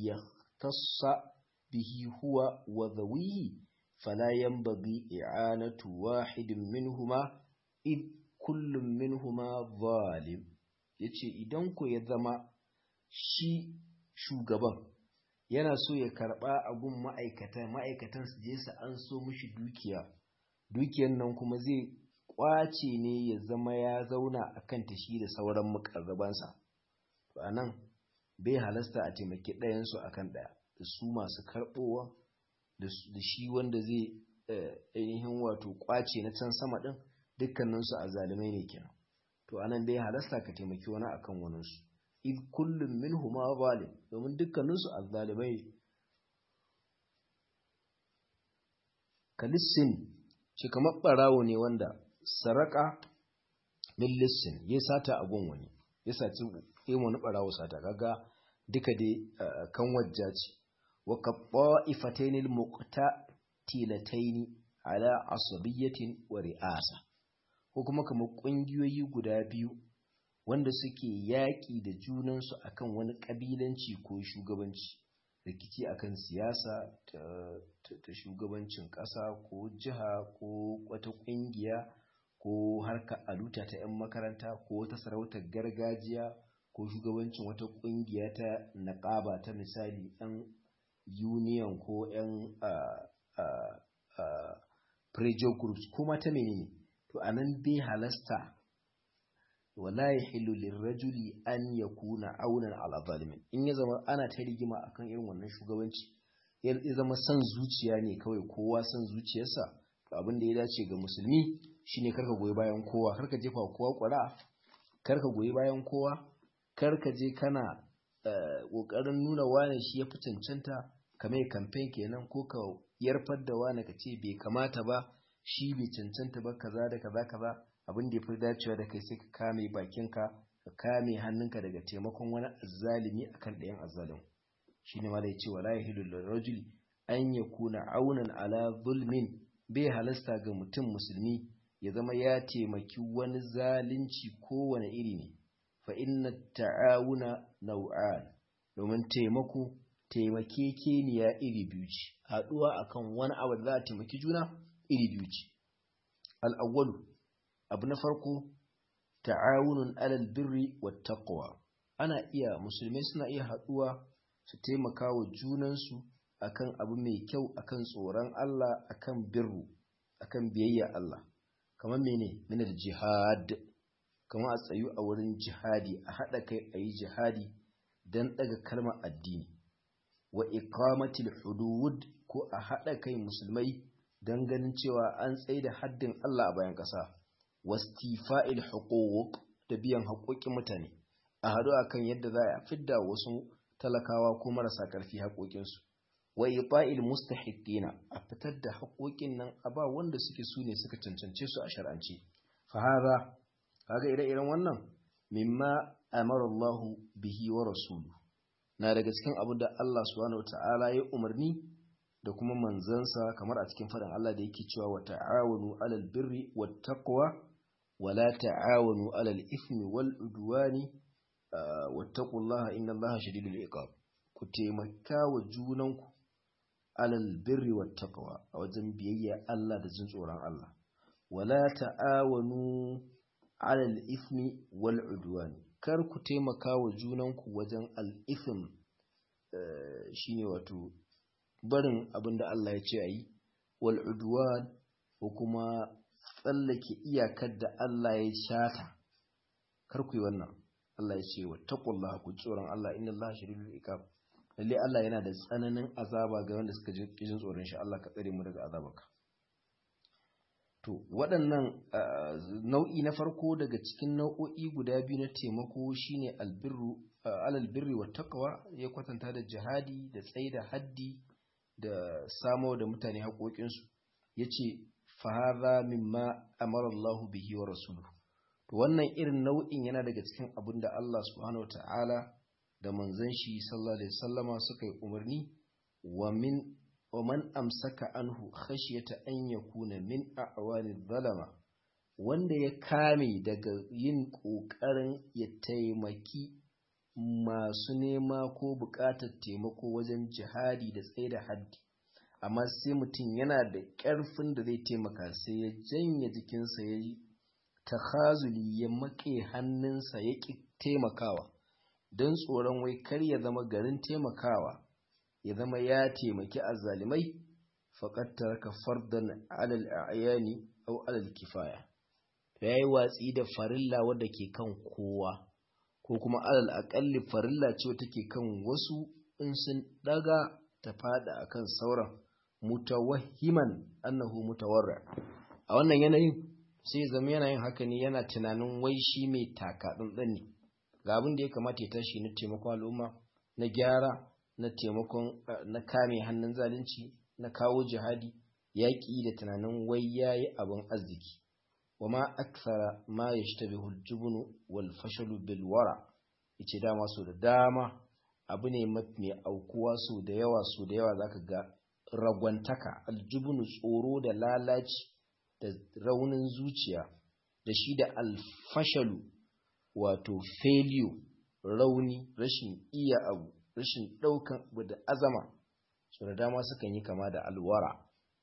yahtassa bihi huwa wa dhawihi fala yanbaghi i'anatu wahidin minhuma id kullum minhuma zalim yace idan ko ya zama shi shugaban yana so ya karba a gun ma'aikata ma'aikatan su je su an so mishi dukiya dukiyan nan kuma zai kwace ne ya zama ya zauna a kan tashi da sauran mukarrabansa to a nan bai halasta a taimaki ɗayansu a kan ɗaya da su masu karɓowa da shi wanda zai ainihin wato kwace na can sama ɗin dukkaninsu a zalimai ne kenan to a nan bai halasta ka taimaki wani akan waninsu id kullum minhuma zalim domin dukkaninsu azzalimai kalissin shi kamar barawo ne wanda saraka min lissin ya sata abun wani ya saci yin wani barawo sata kaga duka dai kan wajja ce wa kabba ifatainil muqtatilataini ala asabiyatin wa ri'asa ko kuma kamar kungiyoyi guda biyu wanda suke yaƙi da junansu akan wani ƙabilanci ko shugabanci rikici akan siyasa ta, shugabancin ƙasa ko jiha ko wata ƙungiya ko harka aluta ta 'yan makaranta ko wata sarautar gargajiya ko shugabancin wata ƙungiya ta naƙaba ta misali 'yan union ko 'yan pressure groups ko mata menene to anan bai halasta wala yahillu lirrajuli an yakuna aunan ala zalimin in ya zama ana ta rigima akan irin wannan shugabanci ya zama san zuciya ne kawai kowa san zuciyarsa to abin da ya dace ga musulmi shine karka goyi bayan kowa karka jefa kowa ƙwara karka goyi bayan kowa karka je kana ƙoƙarin nuna wane shi ya fi cancanta ka mai kamfen kenan ko ka yarfar da wane ka ce bai kamata ba shi bai cancanta ba kaza da kaza kaza abin da ya fi dacewa da kai sai ka kame bakinka ka kame hannunka daga taimakon wani azzalimi akan ɗayan azzalim shi ne mala ya ce wala yahilu lirajuli an yakuna aunan ala zulmin bai halasta ga mutum musulmi ya zama ya taimaki wani zalunci kowane iri ne fa inna ta'awuna nau'an domin taimako taimakekeniya iri biyu ce haɗuwa akan wani abu da za a taimaki juna iri biyu ce al'awwalu abu na farko ta'awunun alal birri wa taqwa ana iya musulmai suna iya haɗuwa su taimaka wa junansu akan abu mai kyau akan tsoron Allah akan birru akan biyayya Allah kamar mene min jihad kamar a tsayu a wurin jihadi a haɗa kai a yi jihadi don ɗaga kalmar addini wa iqamatil hudud ko a haɗa kai musulmai don ganin cewa an tsaye da haddin Allah a bayan ƙasa wastifa'il huquq da biyan haƙoƙin mutane a haɗu akan yadda za a fidda wasu talakawa ko marasa ƙarfi haƙoƙinsu wa ifa'il mustahiqina a fitar da haƙoƙin nan a ba wanda suke su ne suka cancance su a shar'ance fa hada kaga ire-iren wannan mimma amara Allah bihi wa rasulu na daga cikin abin da Allah subhanahu wata'ala ya umarni da kuma manzansa kamar a cikin faɗin Allah da yake cewa wa ta'awanu alal birri wat taqwa wa la ta'awanu alal ithmi wal udwani wattaqullaha innallaha shadidul iqab ku taimaka wa junanku alal birri wat taqwa a wajen biyayya Allah da jin tsoron Allah wala ta'awanu alal ithmi wal udwani kar ku taimaka wa junanku wajen al ithm shine wato barin abinda Allah ya ce ayi wal udwan ko kuma tsallake iyakar da Allah ya shata kar ku yi wannan Allah ya ce wa taqullaha ku tsoron Allah inna Allah shadidul iqab lalle Allah yana da tsananin azaba ga wanda suka ji jin tsoron shi Allah ka tsare mu daga azabarka to waɗannan nau'i na farko daga cikin nau'o'i guda biyu na taimako shine albirru alal birri wa taqwa ya kwatanta da jihadi da tsaida haddi da samo da mutane haƙoƙinsu yace fa hadha mimma amara Allah bihi wa rasuluhu to wannan irin nau'in yana daga cikin abin da Allah subhanahu wata'ala da manzon shi sallallahu alaihi wasallama suka yi umarni wa min wa man amsaka anhu khashyata an yakuna min a'wani zalama wanda ya kame daga yin kokarin ya taimaki masu nema ko buƙatar taimako wajen jihadi da tsaye da haddi amma sai mutum yana da ƙarfin da zai taimaka sai ya janye jikinsa ya yi takhazuli ya maƙe hannunsa ya ƙi taimakawa don tsoron wai kar ya zama garin taimakawa ya zama ya taimaki azzalimai faƙat taraka fardan alal a'yani aw alal kifaya ya yi watsi da farilla wadda ke kan kowa ko kuma alal aƙalli farilla ce take kan wasu in sun daga ta fada akan sauran mutawahhiman annahu mutawarra a wannan yanayin sai zama yana yin haka ne yana tunanin wai shi mai taka tsantsan ne ga abin da ya kamata ya tashi na taimakon al'umma na gyara na taimakon na kame hannun zalunci na kawo jihadi yaƙi da tunanin wai yayi abin arziki wa ma akthara ma yashtabihu al-jubnu wal fashalu bil wara yace dama so da dama abu ne mai aukuwa so da yawa so da yawa zaka ga ragwantaka aljubnu tsoro da lalaci da raunin zuciya da shi da alfashalu wato failure rauni rashin iya abu rashin ɗaukan abu da azama su da dama sukan yi kama da alwara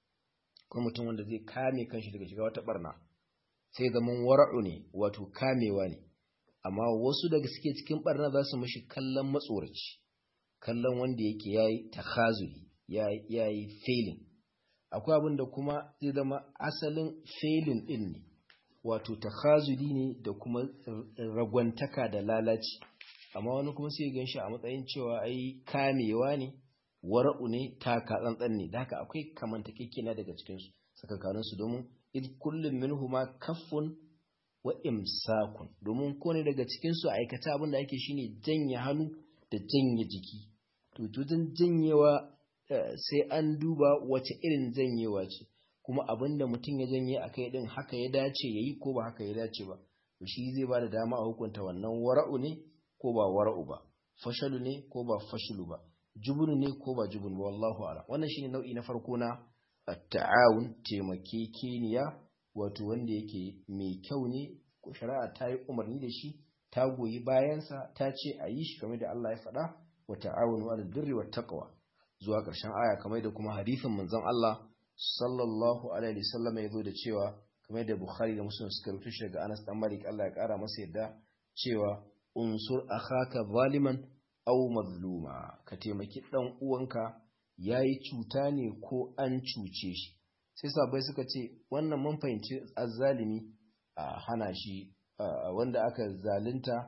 kuma mutum wanda zai kame kanshi daga shiga wata barna sai zaman wara'u ne wato kamewa ne amma wasu daga suke cikin barna za su mashi kallon matsoraci kallon wanda yake yayi takhazuli yayi failing akwai abin da kuma zai zama asalin failing din ne wato takhazuli ne da kuma ragwantaka da lalaci amma wani kuma sai gan shi a matsayin cewa ai kamewa ne wara'u ne taka tsantsan ne da haka akwai kamantakekena daga cikin su tsakankanin su domin id kullum minhuma kaffun wa imsakun domin ko ne daga cikin su aikata abin da ake shine janye hannu da janye jiki to tutun janyewa sai an duba wace irin janyewa ce kuma abin da mutum ya janye a kai din haka ya dace ya yi ko ba haka ya dace ba to shi zai ba da dama a hukunta wannan wara'u ne ko ba wara'u ba fashalu ne ko ba fashalu ba jubunu ne ko ba jubunu ba wallahu ala wannan shine nau'i na farko na at-ta'awun taimakekeniya wato wanda yake mai kyau ne ko shari'a ta yi umarni da shi ta goyi bayansa ta ce a yi shi kamar da Allah ya faɗa wa ta'awunu 'alal birri wat taqwa zuwa ƙarshen aya kamar da kuma hadisin manzon Allah sallallahu alaihi wasallam ya zo da cewa kamar da Bukhari da Muslim suka rubuta shi daga Anas dan Malik Allah ya kara masa yadda cewa unsur akhaka zaliman aw mazluma ka taimaki dan uwanka yayi cuta ne ko an cuce shi sai sabai suka ce wannan mun fahimci azzalimi a hana shi wanda aka zalunta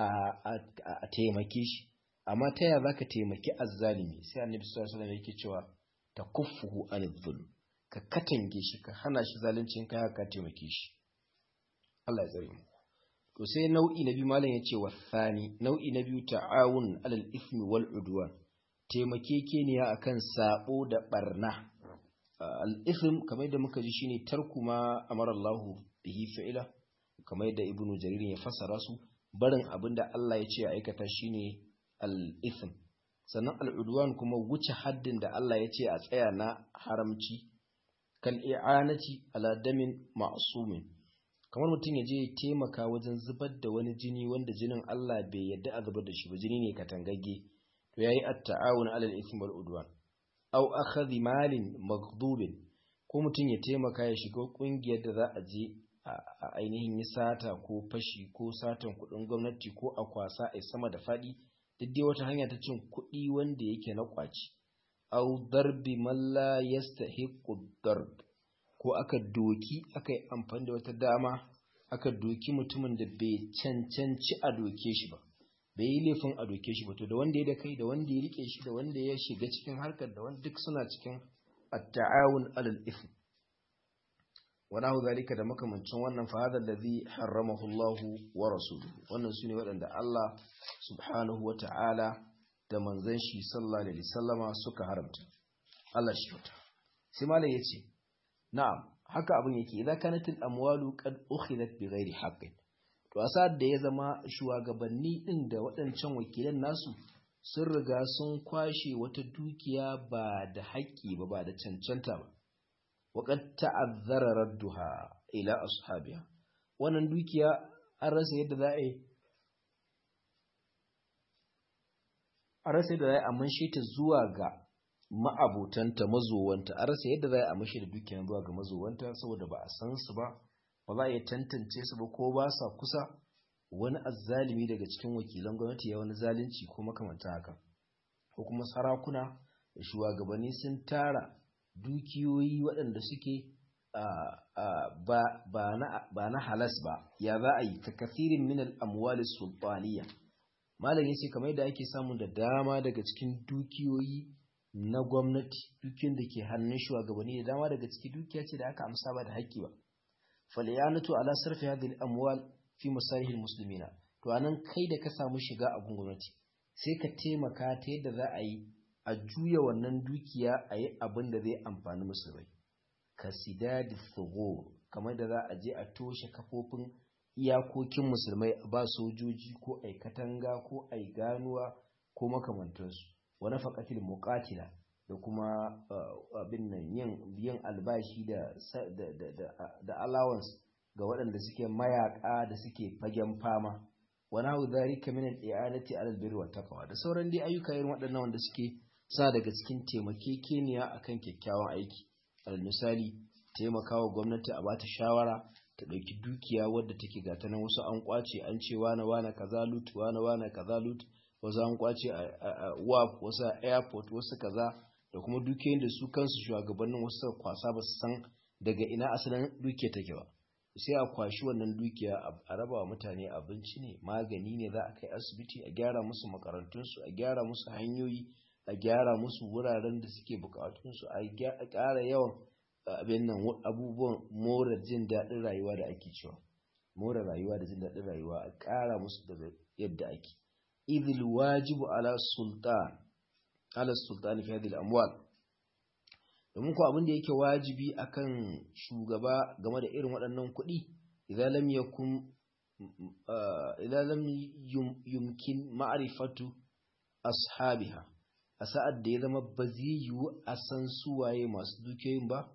a taimake shi amma ta yaya zaka taimaki azzalimi sai annabi sallallahu alaihi wasallam yake cewa takuffuhu anil zulm ka katange shi ka hana shi zaluncin kai ka taimake shi Allah ya tsare mu to sai nau'i na biyu malam yace wa thani nau'i na biyu ta'awun alal ismi wal udwan taimakekeniya akan sabo da barna al ism kamar da muka ji shine tarku ma amara Allah bihi fi'ila kamar yadda ibnu jarir ya fassara su barin abinda Allah ya ce a aikata shine al ism sannan al udwan kuma wuce haddin da Allah ya ce a tsaya na haramci kal i'anati ala damin ma'sumin kamar mutum ya je ya taimaka wajen zubar da wani jini wanda jinin Allah bai yadda a zubar da shi ba jini ne katangagge to yayi at-ta'awun 'ala al-ithmi wal udwan aw akhadhi malin maghdubin ko mutum ya taimaka ya shiga kungiyar da za a je a ainihin yi sata ko fashi ko satan kudin gwamnati ko a kwasa a sama da fadi duk dai wata hanya ta cin kuɗi wanda yake na kwaci aw darbi man la yastahiqu darb ko aka doki aka yi amfani da wata dama aka doki mutumin da bai cancanci a doke shi ba bai yi laifin a doke shi ba to da wanda ya da kai da wanda ya rike shi da wanda ya shiga cikin harkar da wanda duk suna cikin at-ta'awun alal ithm wa nahu zalika da makamancin wannan fa hadha alladhi harramahu Allah wa rasuluhu wannan sune waɗanda Allah subhanahu wa ta'ala da manzon shi sallallahu alaihi wasallama suka haramta Allah shi wata sai malai yace na'am haka abin yake idan kanatil amwalu qad ukhidat bighairi haqqin to asad da ya zama shugabanni din da waɗancan wakilan nasu sun riga sun kwashe wata dukiya ba da haƙƙi ba ba da cancanta ba wa qad ta'azzara radduha ila ashabiha wannan dukiya an rasa yadda za a yi a rasa yadda za a yi a manshe ta zuwa ga ma'abotanta mazowanta a rasa yadda za a mashi da dukiyar zuwa ga mazowanta saboda ba a san su ba ba za a iya tantance su ba ko ba sa kusa wani azzalimi daga cikin wakilan gwamnati ya wani zalunci ko makamanta haka ko kuma sarakuna da shugabanni sun tara dukiyoyi waɗanda suke ba na halas ba ya za a yi ka kasirin min al'amwali sultaniya malam ya ce kamar yadda ake samun da dama daga cikin dukiyoyi na gwamnati dukiyar da ke hannun shugabanni da dama daga ciki dukiya ce da aka amsa ba da haƙƙi ba falyanatu ala sarfi hadhihi al-amwal fi masalihil muslimina to anan kai da ka samu shiga a gwamnati sai ka taimaka ta yadda za a yi a juya wannan dukiya a yi abin da zai amfani musulmai ka sidadi thughur kamar da za a je a toshe kafofin iyakokin musulmai ba sojoji ko ai katanga ko ai ganuwa ko makamantansu wa nafaqatil muqatila da kuma abin nan yin biyan albashi da da allowance ga waɗanda suke mayaka da suke fagen fama wa nahu dhalika min al-i'anati 'ala al-birri wat taqwa da sauran dai ayyuka irin waɗannan wanda suke sa daga cikin taimakekeniya akan kyakkyawan aiki al misali taimakawa gwamnati a bata shawara ta ɗauki dukiya wadda take gata nan wasu an kwace an ce wane wane kaza lut wane wane kaza lut wasu an kwace a waf wasu a airport wasu kaza da kuma dukiyoyin da su kansu shugabannin wasu kwasa ba su san daga ina asalin dukiya take ba sai a kwashi wannan dukiya a raba wa mutane abinci ne magani ne za a kai asibiti a gyara musu makarantunsu a gyara musu hanyoyi a gyara musu wuraren da suke bukatunsu a ƙara yawan abin nan abubuwan more jin daɗin rayuwa da ake cewa more rayuwa da jin daɗin rayuwa a ƙara musu daga yadda ake idil wajibu ala sultan ala sultan fi hadhihi amwal domin ko abin da yake wajibi akan shugaba game da irin waɗannan kuɗi idan lam yakun idan lam yumkin ma'rifatu ashabiha a sa'ad da ya zama ba zai yiwu a san suwaye masu dukiyoyin ba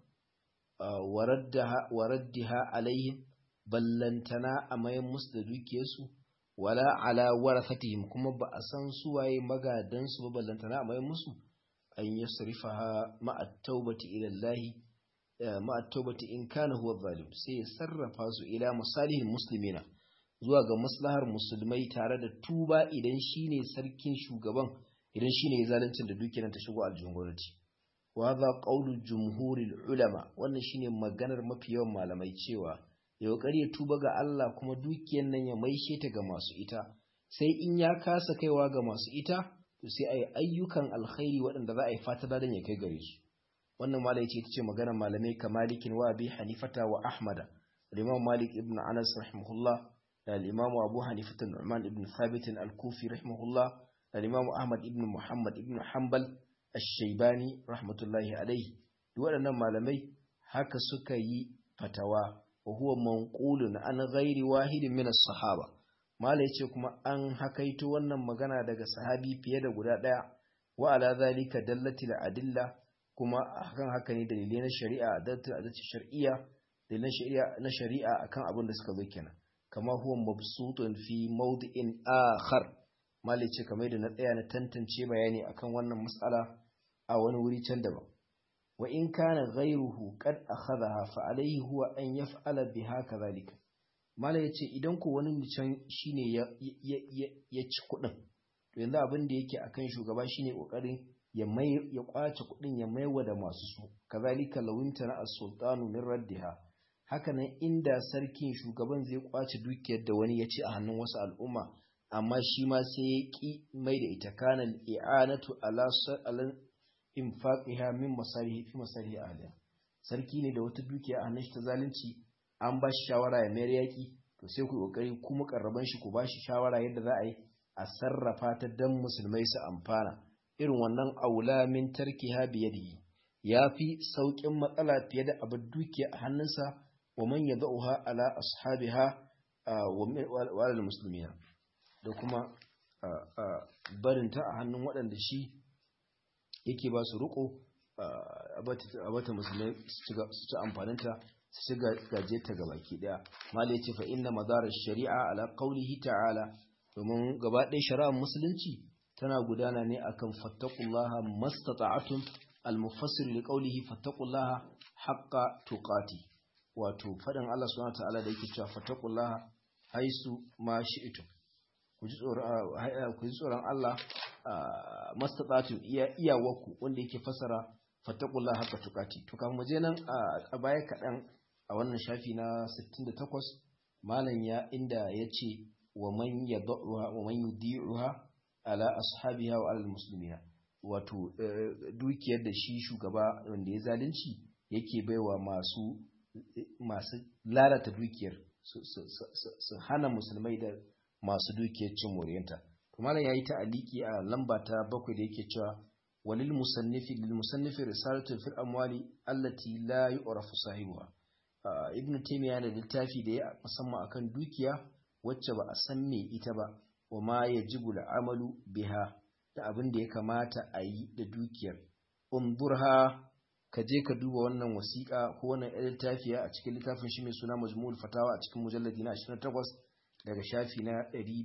waraddiha alaihim ballantana a mayan musu da dukiyarsu wala ala warathatihim kuma ba a san suwaye magadan su ba ballantana a mai musu an yasrifaha ma'a taubati ila Allah ma'a taubati in kana huwa zalim sai ya sarrafa su ila masalihin muslimina zuwa ga maslahar musulmai tare da tuba idan shine sarkin shugaban idan shine ya zaluncin da dukiyar ta shigo aljihun gwamnati wa hadha qawlu jumhuril ulama wannan shine maganar mafi yawan malamai cewa ya kokari ya tuba ga Allah kuma dukiyar nan ya maishe ta ga masu ita sai in ya kasa kaiwa ga masu ita to sai ayi ayyukan alkhairi waɗanda za a yi fata da ya kai gare su wannan malai ce tace maganar malamai kamalikin wa abi hanifata wa ahmada al-imam malik ibn anas rahimahullah da al-imam abu hanifata nu'man ibn thabit al-kufi rahimahullah da al-imam ahmad ibn muhammad ibn hanbal ash-shaybani rahmatullahi alayhi duk waɗannan malamai haka suka yi fatawa wa huwa manqulun an ghairi wahidin min as-sahaba malai ce kuma an hakaito wannan magana daga sahabi fiye da guda daya wa ala zalika dallatil adilla kuma akan haka ne dalilai na shari'a dalatil adilla shar'iyya dalilan shari'a na shari'a akan abin da suka zo kenan kama huwa mabsutun fi mawdi'in akhar malai ce kamar da na tsaya na tantance bayani akan wannan mas'ala a wani wuri can daban wa in kana ghayruhu qad akhadha fa alayhi huwa an yaf'ala biha kadhalika mala yace idan ko wani mutum shine ya ya ci kudin to yanzu abin da yake akan shugaba shine kokarin ya mai ya kwace kudin ya maiwa da masu su kazalika lawinta na as-sultanu min raddiha hakanan inda sarkin shugaban zai kwace dukiyar da wani ya ci a hannun wasu al'umma amma shi ma sai ya ki mai da ita kana i'anatu ala infaqiha min masarihi fi masarihi ahliha sarki ne da wata dukiya a hannun shi ta zalunci an ba shi shawara ya mayar yaki to sai ku kokari ku mukarraban shi ku ba shi shawara yadda za a yi a sarrafa ta dan musulmai su amfana irin wannan aula min tarkiha bi yadihi yafi saukin matsala fiye da abin dukiya a hannunsa wa man yad'uha ala ashabiha wa ala muslimina da kuma barinta a hannun waɗanda shi yake ba su riko a bata musulmai su ci amfaninta su ci gaje ta ga baki daya malai ce fa inna madarar shari'a ala qaulihi ta'ala domin gaba ɗaya shari'ar musulunci tana gudana ne akan fattaqullaha mastata'atum al-mufassir li qawlihi fattaqullaha haqqa tuqati wato fadin Allah subhanahu wa ta'ala da yake cewa fattaqullaha haisu ma shi'tum ku ji tsoron Allah mastata'atum iya iyawaku wanda yake fasara fattaqullaha haqqa tuqati to kafin mu je nan a baya kaɗan a wannan shafi na 68 malam ya inda yace wa man yad'uha wa man yudi'uha ala ashabiha wa alal muslimina wato dukiyar da shi shugaba wanda ya zalunci yake baiwa masu masu lalata dukiyar su hana musulmai da masu dukiyar cin moriyanta kuma nan yayi ta aliki a lamba ta bakwai da yake cewa walil musannifi lil musannifi risalatu fil amwali allati la yu'rafu sahibuha ibnu taymiya da littafi da ya musamman akan dukiya wacce ba a san me ita ba wa ma yajibu al'amalu biha da abin da ya kamata a yi da dukiyar unzurha ka je ka duba wannan wasiƙa ko wannan littafiya a cikin littafin shi mai suna majmu'ul fatawa a cikin mujalladi na 28 daga shafi na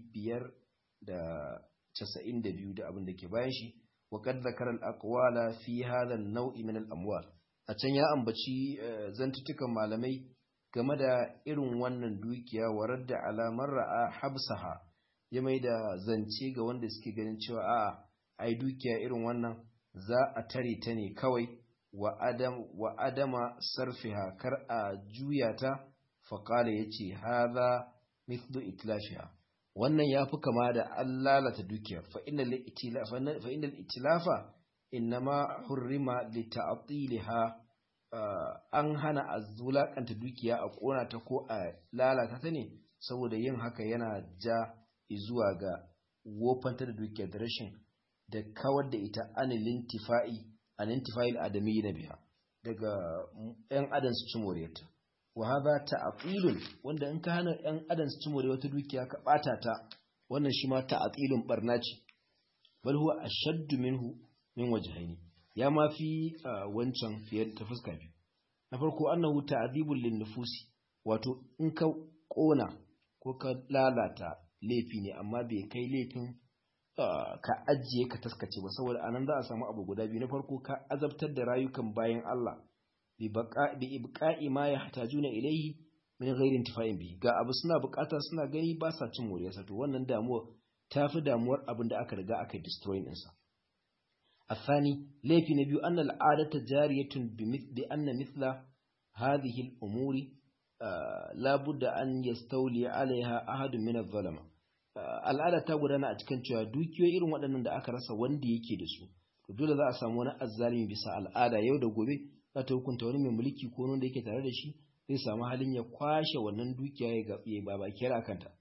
592 da abin da ke bayan shi wa qad zakara al-aqwala fi hadha an-naw'i min al-amwal a can ya ambaci zantutukan malamai game da irin wannan dukiya warar da alamar ra'a habsaha ya mai da zance ga wanda suke ganin cewa a ai dukiya irin wannan za a tare ta ne kawai wa adam wa adama sarfiha kar a juya ta faqala yace hadha mithlu itlafiha wannan yafi kama da an lalata dukiyar fa innal itilafa fa innal itilafa innama hurrima li ta'tilha an hana a zulakanta dukiya a kona ta ko a lalata ta ne saboda yin haka yana ja zuwa ga wofanta da dukiyar da rashin da kawar da ita anilin tifa'i anintifa'il adami na biya daga yan adam su ci moriyarta wa hadha ta'qilun wanda in ka hana yan adam su ci moriyar wata dukiya ka bata ta wannan shi ma ta'qilun barna ce bal huwa ashaddu minhu min wajhaini ya ma fi wancan fiye ta fuska biyu na farko annahu ta'dibul lin nufusi wato in ka kona ko ka lalata laifi ne amma bai kai laifin ka ajiye ka taskace ba saboda anan za a samu abu guda biyu na farko ka azabtar da rayukan bayan Allah bi ibqa'i ma yahtajuna ilayhi min ghairi intifa'in bi ga abu suna bukata suna gani ba sa cin moriyarsa to wannan damuwa tafi damuwar abin da aka riga aka destroy din sa الثاني ليفي نبي أن العادة جارية بأن مثل هذه الأمور آه لا بد أن يستولي عليها أحد من الظلمة al'ada ta gudana a cikin cewa dukiyoyi irin waɗannan da aka rasa wanda yake da su to dole za a samu wani azzalimi bisa al'ada yau da gobe za ta hukunta wani mai mulki ko wanda yake tare da shi zai samu halin ya kwashe wannan dukiya ya gabe ba ba kira kanta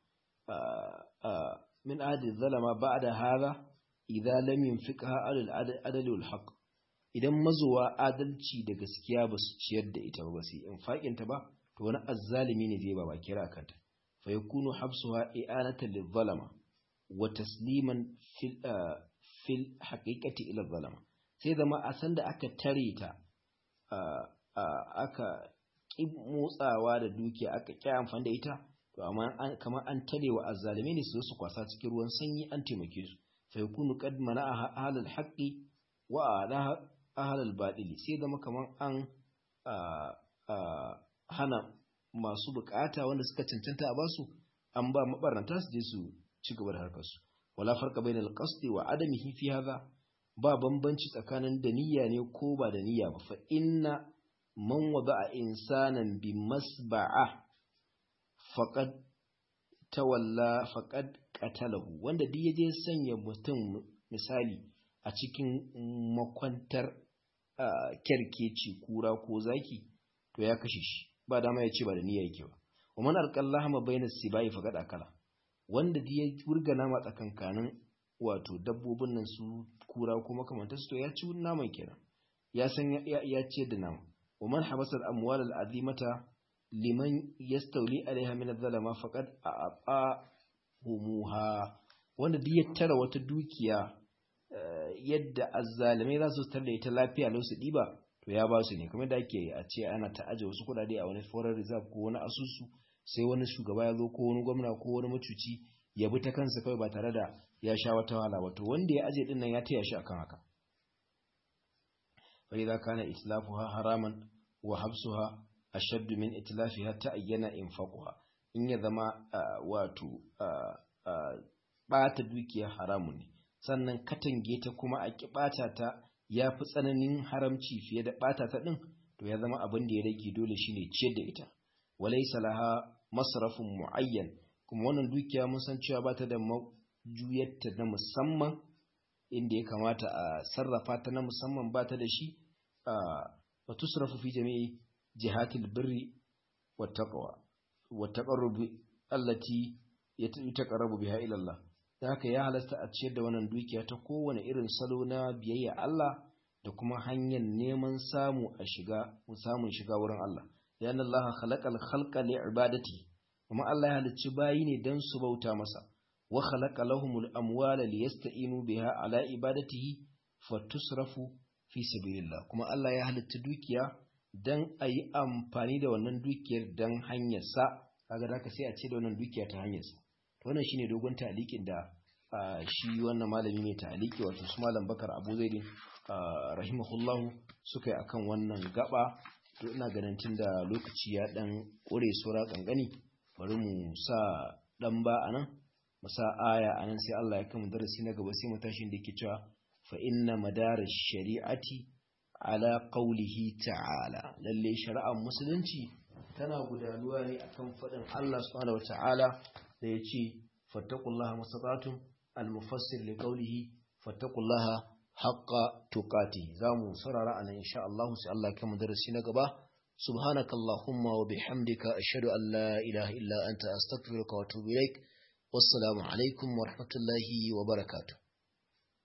min adi zalama ba'da hadha idza lam yunfiqha alal adali wal haqq idan mazuwa adalci da gaskiya ba su ciyar da ita ba su infaqin ta ba to wani azzalimi ne zai ba ba kira kanta fa yakunu habsuha i'anatan lil zalama wa tasliman fil fil haqiqati ila zalama sai zama a san da aka tare ta aka ki motsawa da dukiya aka ki amfani da ita to amma kamar an tare wa azzalimi ne su su kwasa cikin ruwan sanyi an taimake su فيكون قد منعها أهل الحق وأعلاها أهل الباطل sai zama kaman an hana masu bukata wanda suka cancanta a basu an ba mabarnata su je su ci gaba da harkarsu wala farqa bainal qasdi wa adamihi fi hadha ba bambanci tsakanin da niyya ne ko ba da niyya ba fa inna man wada'a insanan bi masba'a faqad tawalla faqad qatalahu wanda duk yaje sanya mutum misali a cikin makwantar kerkeci kura ko zaki to ya kashe shi ba dama ya ce ba da niyya yake ba wa man alqallaha ma bainas sibai faqad akala wanda duk ya wurga nama tsakankanin wato dabbobin nan su kura ko makamantar su to ya ci naman kenan ya san ya ce da nama wa man habasa al-amwal al-azimata liman yastawli alaiha min adh-dhalama faqad a'a humuha wanda duk ya tara wata dukiya yadda azzalimai za su tarda ita lafiya lau su diba to ya ba su ne kuma da ake a ce ana ta aje wasu kuɗaɗe a wani foreign reserve ko wani asusu sai wani shugaba ya zo ko wani gwamna ko wani macuci ya bi ta kansa kawai ba tare da ya sha wata wahala wato wanda ya aje din nan ya taya shi akan haka fa idza kana islafuha haraman wa habsuha ashaddu min itlafiha ta'ayyana infaquha in ya zama wato ɓata dukiya haramun ne sannan katange ta kuma a ɓata ta ya fi tsananin haramci fiye da ɓata ta ɗin to ya zama abin da ya rage dole shine ciyar da ita walai salaha masrafin mu'ayyan kuma wannan dukiya mun san cewa ba ta da majuyarta na musamman inda ya kamata a sarrafa ta na musamman ba ta da shi a tusrafu fi jami'i jihatil birri wa taqwa والتقرب التي يتقرب بها إلى الله haka ya halasta a ciyar da wannan dukiya ta kowane irin salo na biyayya Allah da kuma hanyar neman samu a shiga samun shiga wurin Allah yana Allah khalaqal khalqa li ibadati kuma Allah ya halicci bayi ne dan su bauta masa wa khalaqa lahumul amwala liyasta'inu biha ala ibadatihi fatusrafu fi sabilillah kuma Allah ya halicci dukiya dan a yi amfani da wannan dukiyar dan hanyarsa kaga da ka sai a ce da wannan dukiya ta hanyarsa to wannan shine dogon talikin da shi wannan malami mai taliki wato su malam bakar abu zaidin rahimahullahu suka yi akan wannan gaba to ina ganin tun da lokaci ya dan ƙure sura kankani bari mu sa dan ba anan mu sa aya anan sai Allah ya kama darasi na gaba sai mu tashi da yake cewa fa inna madarash shari'ati ala qaulihi ta'ala lalle shari'ar musulunci tana gudanuwa ne akan fadin Allah subhanahu wata'ala da yace fattaqullaha mastata'tum al-mufassir li qawlihi fattaqullaha haqqa tuqati zamu sarara anan insha Allah sai Allah ya darasi na gaba subhanakallahumma wa bihamdika ashhadu an la ilaha illa anta astaghfiruka wa atubu ilaik wassalamu alaikum wa rahmatullahi wa barakatuh